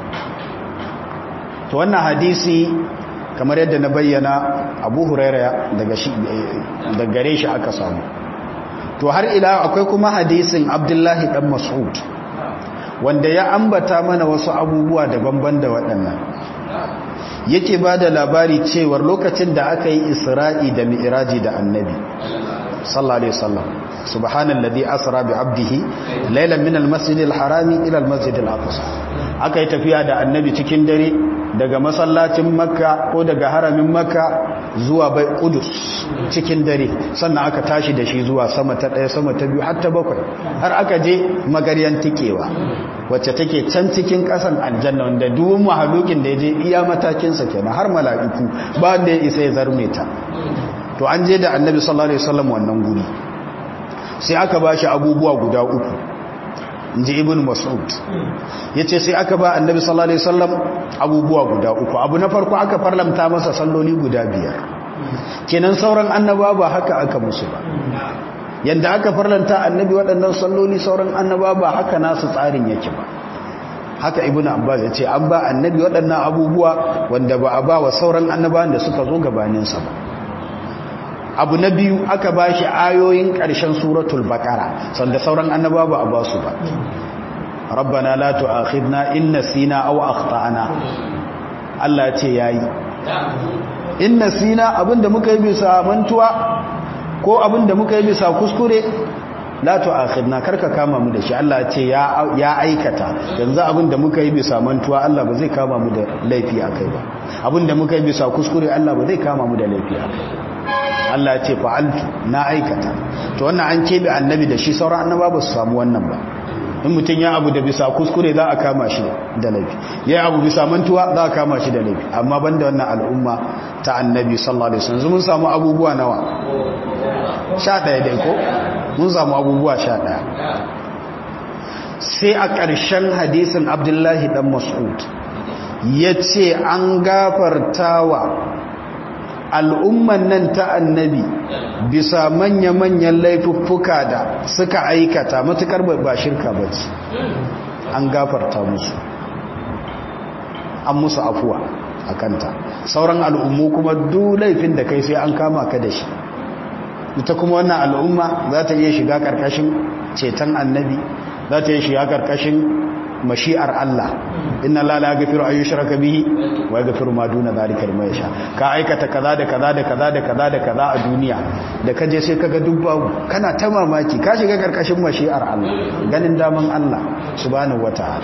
to wannan hadisi kamar yadda na bayyana abu huraira daga gare shi aka samu to har ila akwai kuma hadisin abdullahi dan mas'ud wanda ya ambata mana wasu abubuwa daban-ban da waɗannan yake ba da labari cewar lokacin da aka yi isra'i da mi'iraji da annabi sallallahu alaihi wasallam subhanallazi asra bi abdihi laylan min almasjidil harami ila almasjidil aqsa aka yi tafiya da annabi cikin dare daga masallacin makka ko daga haramin makka zuwa bai kudus cikin dare sannan aka tashi da shi zuwa sama ta ɗaya sama ta biyu har ta bakwai har aka je magaryan tikewa wacce take can cikin ƙasan aljanna wanda duwun mahalukin da ya je iya matakinsa kenan har mala'iku ba wanda ya isa ya zarme ta to an je da annabi sallallahu alaihi wasallam wannan guri sai aka ba shi abubuwa guda uku in ji ibn mas'ud ya ce sai aka ba annabi sallallahu alaihi wasallam abubuwa guda uku abu na farko aka farlamta masa salloli guda biyar kenan sauran annaba ba haka aka musu ba yanda aka farlanta annabi waɗannan salloli sauran annaba ba haka nasu tsarin yake ba haka ibn abbas ya ce an ba annabi waɗannan abubuwa wanda ba a ba wa sauran annabawan da suka zo gabaninsa ba abu na biyu aka ba shi ayoyin ƙarshen suratul baƙara sanda sauran annaba ba a ba su ba rabbana la tu'akhidna in nasina aw akhtana Allah ya ce yayi in nasina abinda muka yi bisa mantuwa ko abinda muka yi bisa kuskure la tu'akhidna karka kama mu da shi Allah ya ce ya aikata yanzu abin da muka yi bisa mantuwa Allah ba zai kama mu da laifi akai ba abin da muka yi bisa kuskure Allah ba zai kama mu da laifi akai Allah ya ce fa'altu na aikata to wannan an kebe annabi da shi sauran annaba ba su samu wannan ba in mutum ya abu da bisa kuskure za a kama shi da laifi ya abu bisa mantuwa za a kama shi da laifi amma banda wannan al'umma ta annabi sallallahu alaihi wasallam mun samu abubuwa nawa sha ɗaya dai ko mun samu abubuwa sha ɗaya sai a ƙarshen hadisin abdullahi dan mas'ud ya ce an gafartawa al'umman nan ta annabi bisa manya-manyan laifuffuka da suka aikata matukar ba shirka ba ce an gafarta musu an musu afuwa a kanta sauran al'ummu kuma duk laifin da kai sai an kama ka da shi ita kuma wannan al'umma za ta iya shiga ƙarƙashin ceton annabi za ta iya shiga ƙarƙashin mashi'ar Allah inna la la yaghfiru an yushraka bihi wa yaghfiru ma duna dhalika liman yasha ka aikata kaza da kaza da kaza da kaza da kaza a duniya da kaje sai kaga duk babu kana ta mamaki ka shiga karkashin mashi'ar Allah ganin daman Allah subhanahu wataala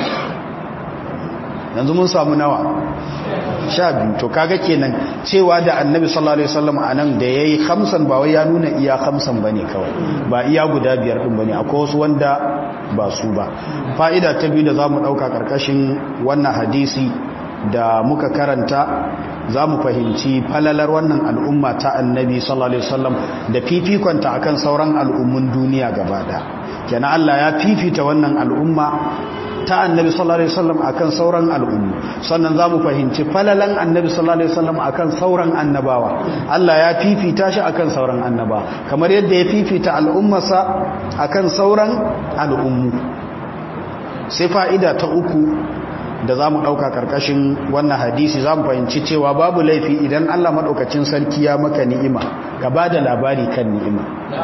yanzu mun samu nawa sha biyu to kaga kenan cewa da annabi sallallahu alaihi wasallam anan da yayi khamsan ba wai ya nuna iya khamsan bane kawai ba iya guda biyar din bane akwai wasu wanda ba su ba fa'ida ta biyu da zamu dauka karkashin wannan hadisi da muka karanta za mu fahimci falalar wannan al'umma ta annabi sallallahu alaihi wasallam da fifikonta akan sauran al'ummun duniya gaba ɗaya kenan Allah ya fifita wannan al'umma ta annabi sallallahu alaihi wasallam akan sauran al'ummu sannan zamu fahimci falalan annabi sallallahu alaihi wasallam akan sauran annabawa Allah ya fifita shi akan sauran annaba kamar yadda ya fifita al'ummarsa akan sauran al'ummu sai fa'ida ta uku da zamu dauka karkashin wannan hadisi zamu fahimci cewa babu laifi idan Allah madaukakin sarki ya maka ni'ima ka bada labari kan ni'ima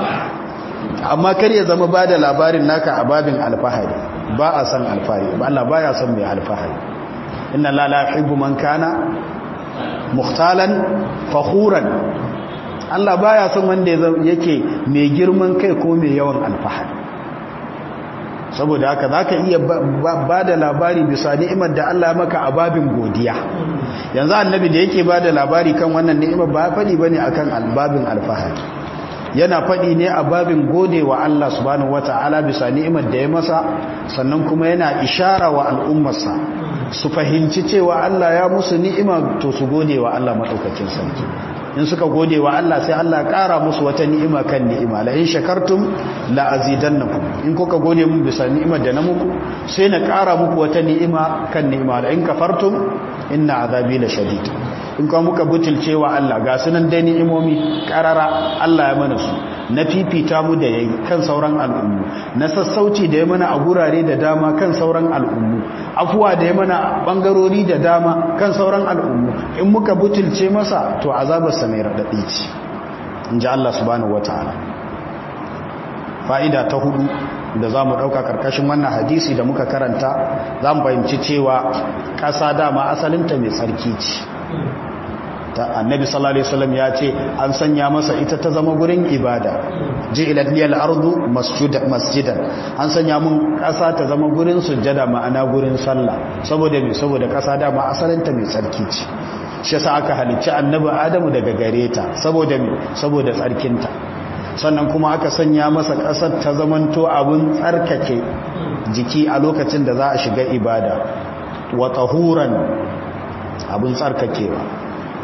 amma kar ya zama bada labarin naka a babin alfahari ba a san alfahari ba Allah baya son mai alfahari inna la la yuhibbu man kana mukhtalan fakhuran Allah baya son wanda yake mai girman kai ko mai yawan alfahari saboda haka zaka iya bada labari bisa ni'imar da Allah ya maka a babin godiya yanzu annabi da yake bada labari kan wannan ni'imar ba fadi bane akan albabin alfahari yana faɗi ne a babin gode wa Allah subhanahu wata'ala bisa ni'imar da ya masa sannan kuma yana ishara wa al'ummarsa su fahimci cewa Allah ya musu ni'ima to su gode wa Allah maɗaukakin sarki in suka gode wa Allah sai Allah ya ƙara musu wata ni'ima kan ni'ima la in shakartum la azidannakum in kuka gode mun bisa ni'imar da na muku sai na ƙara muku wata ni'ima kan ni'ima la in kafartum inna azabi la shadid in kuma muka butulce wa Allah ga sunan dai ni'imomi karara Allah ya mana su na fifita mu da yayi kan sauran al'ummu na sassauci da ya mana a gurare da dama kan sauran al'ummu afuwa da ya mana bangarori da dama kan sauran al'ummu in muka butulce masa to azabarsa mai radadi ce in ji Allah subhanahu wataala fa'ida ta hudu da za mu ɗauka ƙarƙashin wannan hadisi da muka karanta za mu fahimci cewa ƙasa dama asalinta mai tsarki ce ta annabi sallallahu alaihi wasallam ya ce an sanya masa ita ta zama gurin ibada ji'ilat liyal ardu masjidan an sanya mun ƙasa ta zama gurin sujjada ma'ana gurin sallah saboda me saboda ƙasa dama asalinta mai tsarki ce shi yasa aka halicci annabi adamu daga gare ta saboda me saboda tsarkinta sannan kuma aka sanya masa ƙasar ta zamanto abin tsarkake jiki a lokacin da za a shiga ibada wa tahuran abin tsarkakewa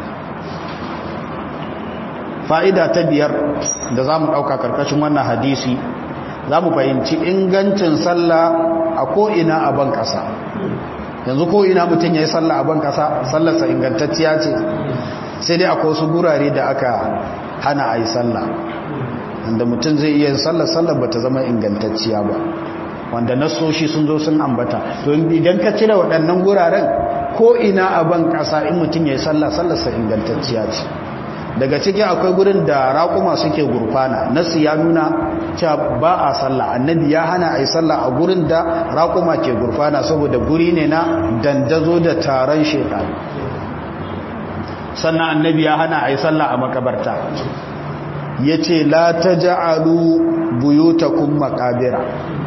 fa'ida ta biyar da za mu ɗauka ƙarƙashin wannan hadisi za mu fahimci ingancin sallah a ko'ina a ban ƙasa yanzu ko'ina mutum ya yi sallah a ban ƙasa sallarsa ingantacciya ce sai dai akwai wasu gurare da aka hana a yi sallah wanda mutum zai iya sallar sallar ba ta zama ingantacciya ba wanda nasoshi sun zo sun ambata to idan ka cire waɗannan guraren ko ina a ban ƙasa in mutum ya yi sallah sallarsa ingantacciya ce daga ciki akwai gurin da raƙuma suke gurfana nasu ya nuna cewa ba a sallah annabi ya hana a yi sallah a gurin da raƙuma ke gurfana saboda guri ne na dandazo da taron shekaru sannan annabi ya hana a yi sallah a makabarta yace la taj'alu buyutakum maqabira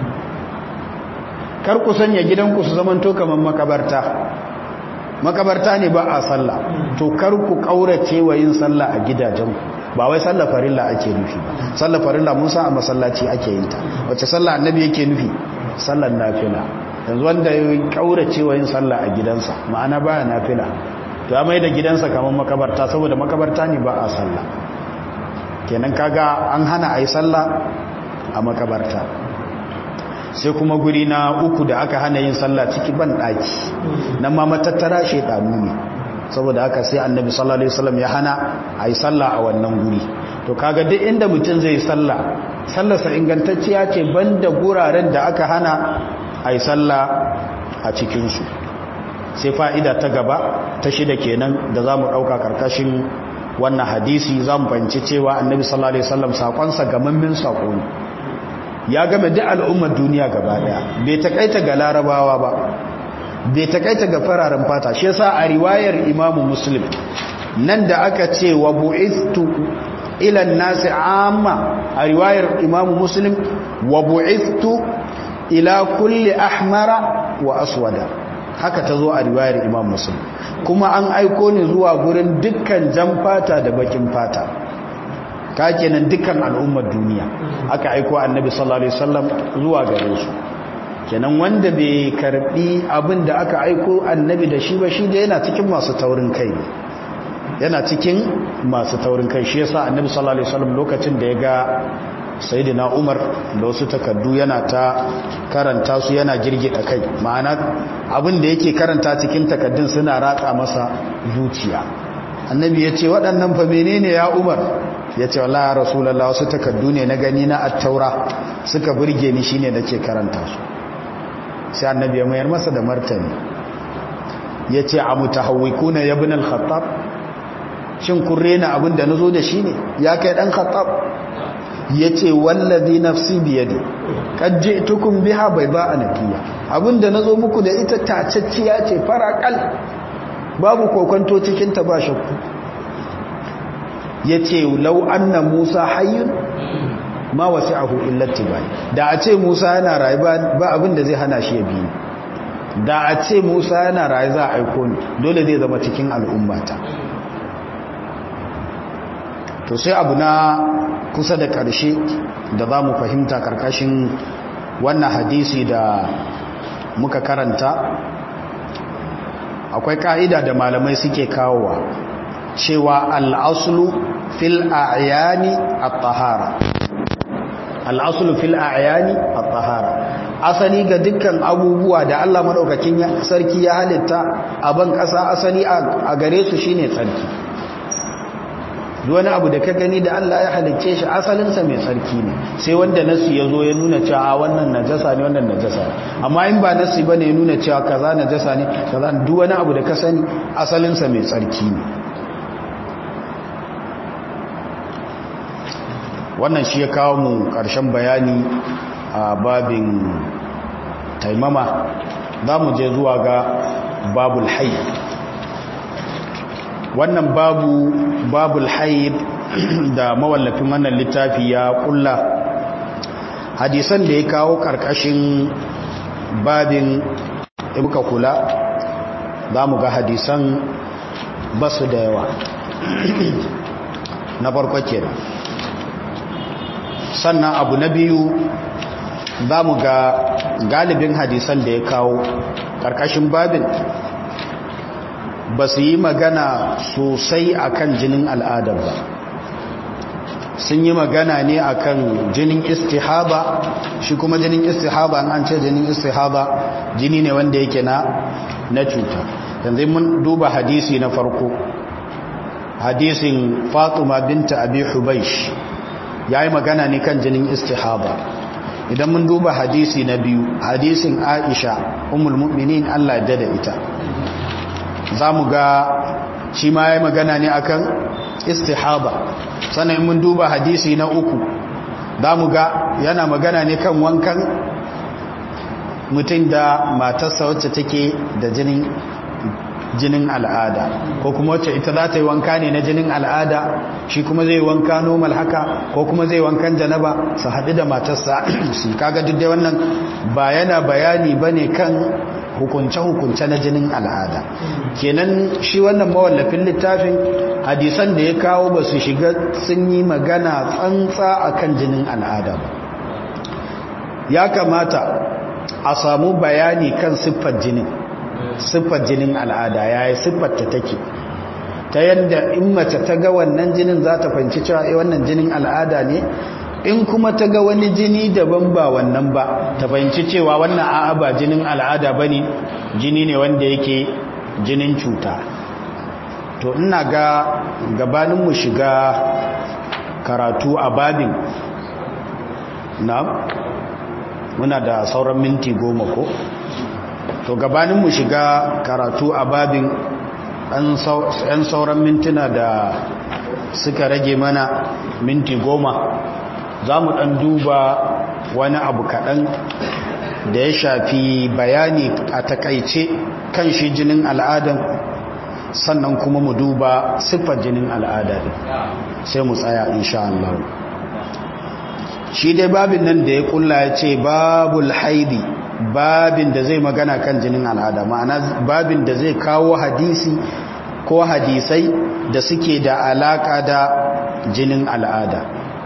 kar ku sanya gidanku su zamanto kaman makabarta makabarta ne ba a sallah to kar ku kaurace wa yin sallah a gidajenku ba wai sallah farilla ake nufi ba sallah farilla musa a masallaci ake yin ta wacce sallah annabi yake nufi sallar nafila yanzu wanda ya kaurace wa yin sallah a gidansa ma'ana baya nafila to ya mai da gidansa kaman makabarta saboda makabarta ne ba a sallah kenan kaga an hana a yi sallah a makabarta sai kuma guri na uku da aka hana yin sallah ciki ban daki nan ma matattara shedanu ne saboda haka sai annabi sallallahu alaihi wasallam ya hana a yi sallah a wannan guri to kaga duk inda mutum zai sallah sallarsa ingantacciya ce banda guraren da aka hana a yi sallah a cikinsu sai fa'ida ta gaba ta shida kenan da za mu ɗauka ƙarƙashin wannan hadisi za mu fahimci cewa annabi sallallahu alaihi wasallam saƙonsa gamammin saƙo ne ya game duk al'ummar duniya gaba ɗaya bai taƙaita ga larabawa ba bai taƙaita ga fararen fata shi yasa a riwayar imamu muslim nan da aka ce wa bu'istu ila nasi amma a riwayar imamu muslim wa bu'istu ila kulli ahmara wa aswada haka ta zo a riwayar imam muslim kuma an aiko ni zuwa gurin dukkan jan fata da bakin fata ka kenan dukkan al'ummar duniya aka aiko annabi sallallahu alaihi wasallam zuwa gare su kenan wanda bai karbi abin da aka aiko annabi da shi ba shi da yana cikin masu taurin kai yana cikin masu taurin kai shi yasa annabi sallallahu alaihi wasallam lokacin da ya ga sayyidina Umar da wasu takaddu yana ta karanta su yana girgida kai ma'ana abin da yake karanta cikin takaddun suna ratsa masa zuciya annabi ya ce waɗannan fa menene ya Umar ya ce wallahi rasulullah wasu takaddu ne na gani na at-taura suka burge ni shine nake karanta su sai annabi ya mayar masa da martani ya ce a mutahawwikuna ya ibn al-khattab shin kun rena abin da nazo da shi ne ya kai dan khattab yace wallazi nafsi biyadi qad ji'tukum biha bayda anakiya abinda nazo muku da ita tacacciya ce farakal babu kokonto cikin ta ba shakku yace law anna musa hayyun ma wasi'ahu illa tibai da a ce musa yana rayu ba abinda zai hana shi ya bi da a ce musa yana rayu za a aiko ni dole zai zama cikin al'ummata to sai abu na kusa da ƙarshe da za mu fahimta ƙarƙashin wannan hadisi da muka karanta akwai ƙa'ida da malamai suke kawowa cewa al'asulu fil a'yani at-tahara al'asulu fil a'yani at-tahara asali ga dukkan abubuwa da Allah madaukakin sarki ya halitta a ban ƙasa asali a gare su shine tsarki wani abu da ka gani da Allah ya halicce shi asalinsa mai tsarki ne sai wanda nasu ya zo ya nuna cewa wannan najasa ne wannan najasa ne amma in ba nasu ba ne ya nuna cewa kaza najasa ne kaza duk wani abu da ka sani asalinsa mai tsarki ne wannan shi ya kawo mu ƙarshen bayani a babin taimama za mu je zuwa ga babul hayyar wannan babu babul haid da mawallafin wannan littafi ya kulla hadisan da ya kawo karkashin babin ibuka kula za mu ga hadisan basu da yawa na farko kenan sannan abu na biyu za mu ga galibin hadisan da ya kawo karkashin babin ba su yi magana sosai akan jinin al'adar ba sun yi magana ne akan jinin istihaba shi kuma jinin istihaba an ce jinin istihaba jini ne wanda yake na na cuta yanzu mun duba hadisi na farko hadisin fatima binta abi hubaish ya yi magana ne kan jinin istihaba idan mun duba hadisi na biyu hadisin aisha umul mu'minin allah da da ita za mu ga shi ma ya magana ne akan istihaba sannan mun duba hadisi na uku za mu ga yana magana ne kan wankan mutum da matarsa wacce take da jinin jinin al'ada ko kuma wacce ita za ta yi wanka ne na jinin al'ada shi kuma zai wanka normal haka ko kuma zai wankan janaba su haɗu da matarsa su kaga duk dai wannan ba yana bayani ba ne kan hukunce-hukunce na jinin al'ada kenan shi wannan mawallafin littafin hadisan da ya kawo ba su shiga sun yi magana tsantsa akan jinin al'ada ba ya kamata a samu bayani kan siffar jinin siffar jinin al'ada yayi siffar ta take ta yadda in mace ta ga wannan jinin za ta fahimci cewa eh wannan jinin al'ada ne in kuma ta ga wani jini daban ba wannan ba ta fahimci cewa wannan a'a ba jinin al'ada bane jini ne wanda yake jinin cuta to ina ga gabanin mu shiga karatu a babin na muna da sauran minti goma ko to gabanin mu shiga karatu a babin yan sauran mintuna da suka rage mana minti goma za mu ɗan duba wani abu kaɗan da ya shafi bayani a takaice kan shi jinin al'adan sannan kuma mu duba siffar jinin al'ada sai mu tsaya insha Allah shi dai babin nan da ya kulla ya ce babul haidi babin da zai magana kan jinin al'ada ma'ana babin da zai kawo hadisi ko hadisai da suke da alaka da jinin al'ada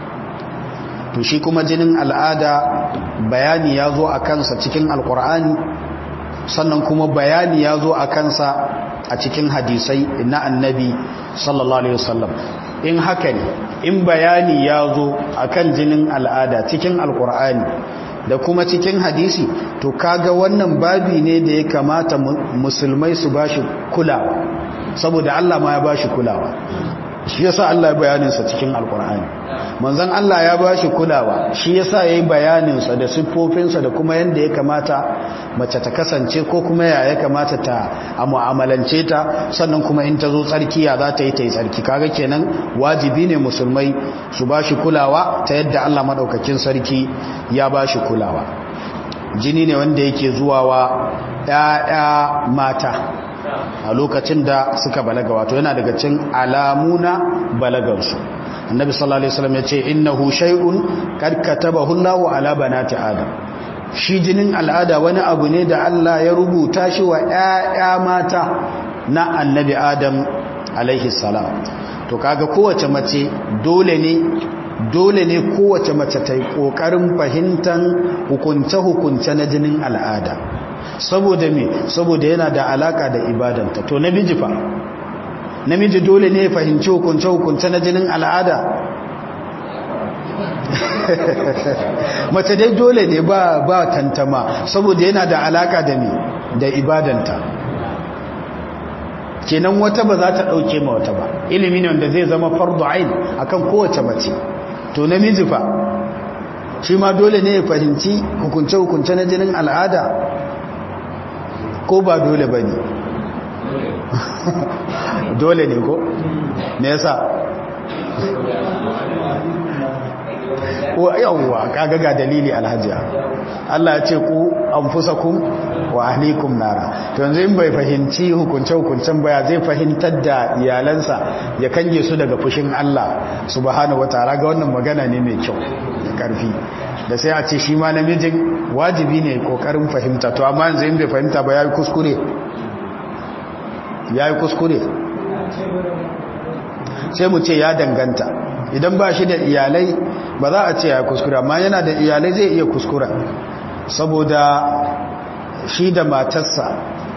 to shi kuma jinin al'ada bayani ya zo a kansa cikin alkur'ani sannan kuma bayani ya zo a kansa a cikin hadisai na annabi sallallahu alaihi wasallam in haka ne in bayani ya zo a kan jinin al'ada cikin alkur'ani da kuma cikin hadisi to kaga wannan babi ne da ya kamata musulmai su bashi kulawa saboda Allah ma ya bashi kulawa shi yasa Allah ya bayaninsa cikin alkur'ani manzon Allah ya bashi kulawa shi yasa yayi bayaninsa da siffofinsa da kuma yanda ya kamata mace ta kasance ko kuma ya ya kamata ta a mu'amalance ta sannan kuma in ta zo tsarki ya za ta yi ta yi tsarki kaga kenan wajibi ne musulmai su bashi kulawa ta yadda Allah madaukakin sarki ya bashi kulawa jini ne wanda yake zuwa wa ƴaƴa mata a lokacin da suka balaga wato yana daga cin alamuna balagansu annabi sallallahu alaihi wasallam yace innahu shay'un kad katabahu Allahu ala banati adam shi jinin al'ada wani abu ne da Allah ya rubuta shi wa ƴaƴa mata na annabi adam alaihi salam to kaga kowace mace dole ne dole ne kowace mace ta yi ƙoƙarin fahimtar hukunce-hukunce na jinin al'ada saboda me saboda yana da alaka da ibadanta to namiji fa namiji dole ne ya fahimci hukunce hukunce na jinin al'ada mace dai dole ne ba ba tantama saboda yana da alaka da me da ibadanta kenan wata ba za ta dauke ma wata ba ilimi ne wanda zai zama fardu ain akan kowace mace to namiji fa shi ma dole ne ya fahimci hukunce hukunce na jinin al'ada ko ba dole ba ne dole ne ko me yasa yawwa kaga ga dalili alhajiya Allah ya ce ku anfusakum wa ahlikum nara to yanzu in bai fahimci hukunce hukuncen baya zai fahimtar da iyalansa ya kange su daga fushin Allah subhanahu wataala ga wannan magana ne mai kyau da karfi da sai a ce shi ma namijin wajibi ne kokarin fahimta to amma yanzu in bai fahimta ba yayi kuskure yayi kuskure sai mu ce ya danganta idan ba shi da iyalai ba za a ce ya kuskure amma yana da iyalai zai iya kuskura saboda shi da matarsa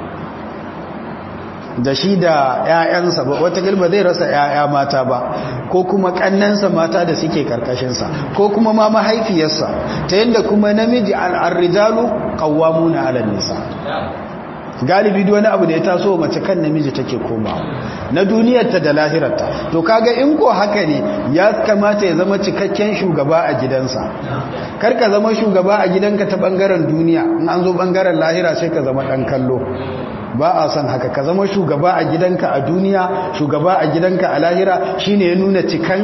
da shi da 'ya'yansa ba wata ba zai rasa 'ya'ya mata ba ko kuma kannansa mata da suke karkashinsa ko kuma ma mahaifiyarsa ta yadda kuma namiji al'arrijalu qawwamuna 'ala nisa galibi duk wani abu da ya taso mace kan namiji take komawa na duniyarta da lahirarta to kaga in ko haka ne ya kamata ya zama cikakken shugaba a gidansa kar ka zama shugaba a gidanka ta bangaren duniya in an zo bangaren lahira sai ka zama dan kallo ba a son haka ka zama shugaba a gidanka a duniya shugaba a gidanka a lahira shine ya nuna cikan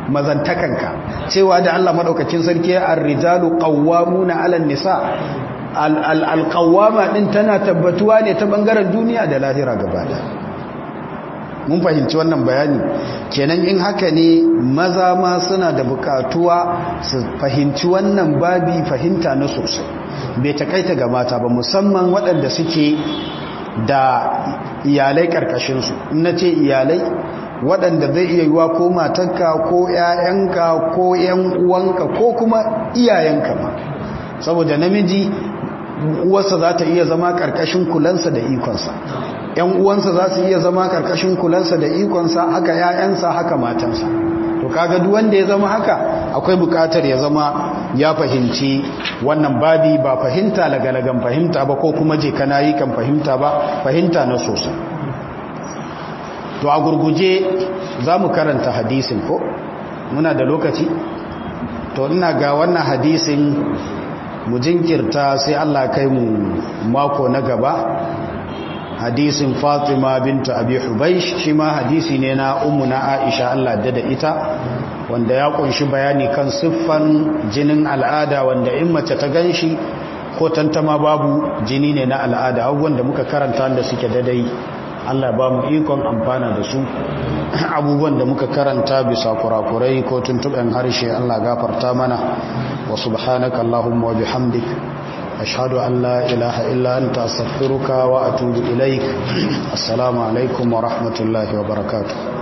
mazantakanka cewa da Allah madaukakin sarki ar-rijalu qawwamuna 'alan nisa alƙawama ɗin tana tabbatuwa ne ta ɓangaren duniya da lahira gaba da mun fahimci wannan bayani kenan in haka ne maza ma suna da bukatuwa su fahimci wannan babi fahimta na sosai bai takaita ga mata ba musamman waɗanda suke da iyalai ƙarƙashinsu na ce iyalai waɗanda zai iya yiwa ko matanka ko 'ya'yanka ko 'yan uwanka ko kuma iyayenka ma saboda namiji uwarsa za ta iya zama ƙarƙashin kulansa da ikonsa ‘yan uwansa za su iya zama ƙarƙashin kulansa da ikonsa haka ‘ya'yansa haka matansa to kaga duk wanda ya zama haka akwai buƙatar ya zama ya fahimci wannan babi ba fahimta lagalagan fahimta ba ko kuma je kana yi kan fahimta ba fahimta na sosai to a gurguje za mu karanta hadisin ko muna da lokaci to ina ga wannan hadisin mu jinkirta sai Allah kai mu mako na gaba hadisin Fatima bintu Abi Hubaysh shi ma hadisi ne na ummu na Aisha Allah da da ita wanda ya kunshi bayani kan siffan jinin al'ada wanda in mace ta ganshi ko tantama babu jini ne na al'ada abubuwan da muka karanta da suke dadai Allah ba mu ikon amfana da su abubuwan da muka karanta bisa kurakurai ko tuntuɓen harshe Allah gafarta mana wa subhanaka Allahumma wa bihamdik ashhadu an la ilaha illa anta astaghfiruka wa atubu ilaik assalamu alaikum wa rahmatullahi wa barakatuh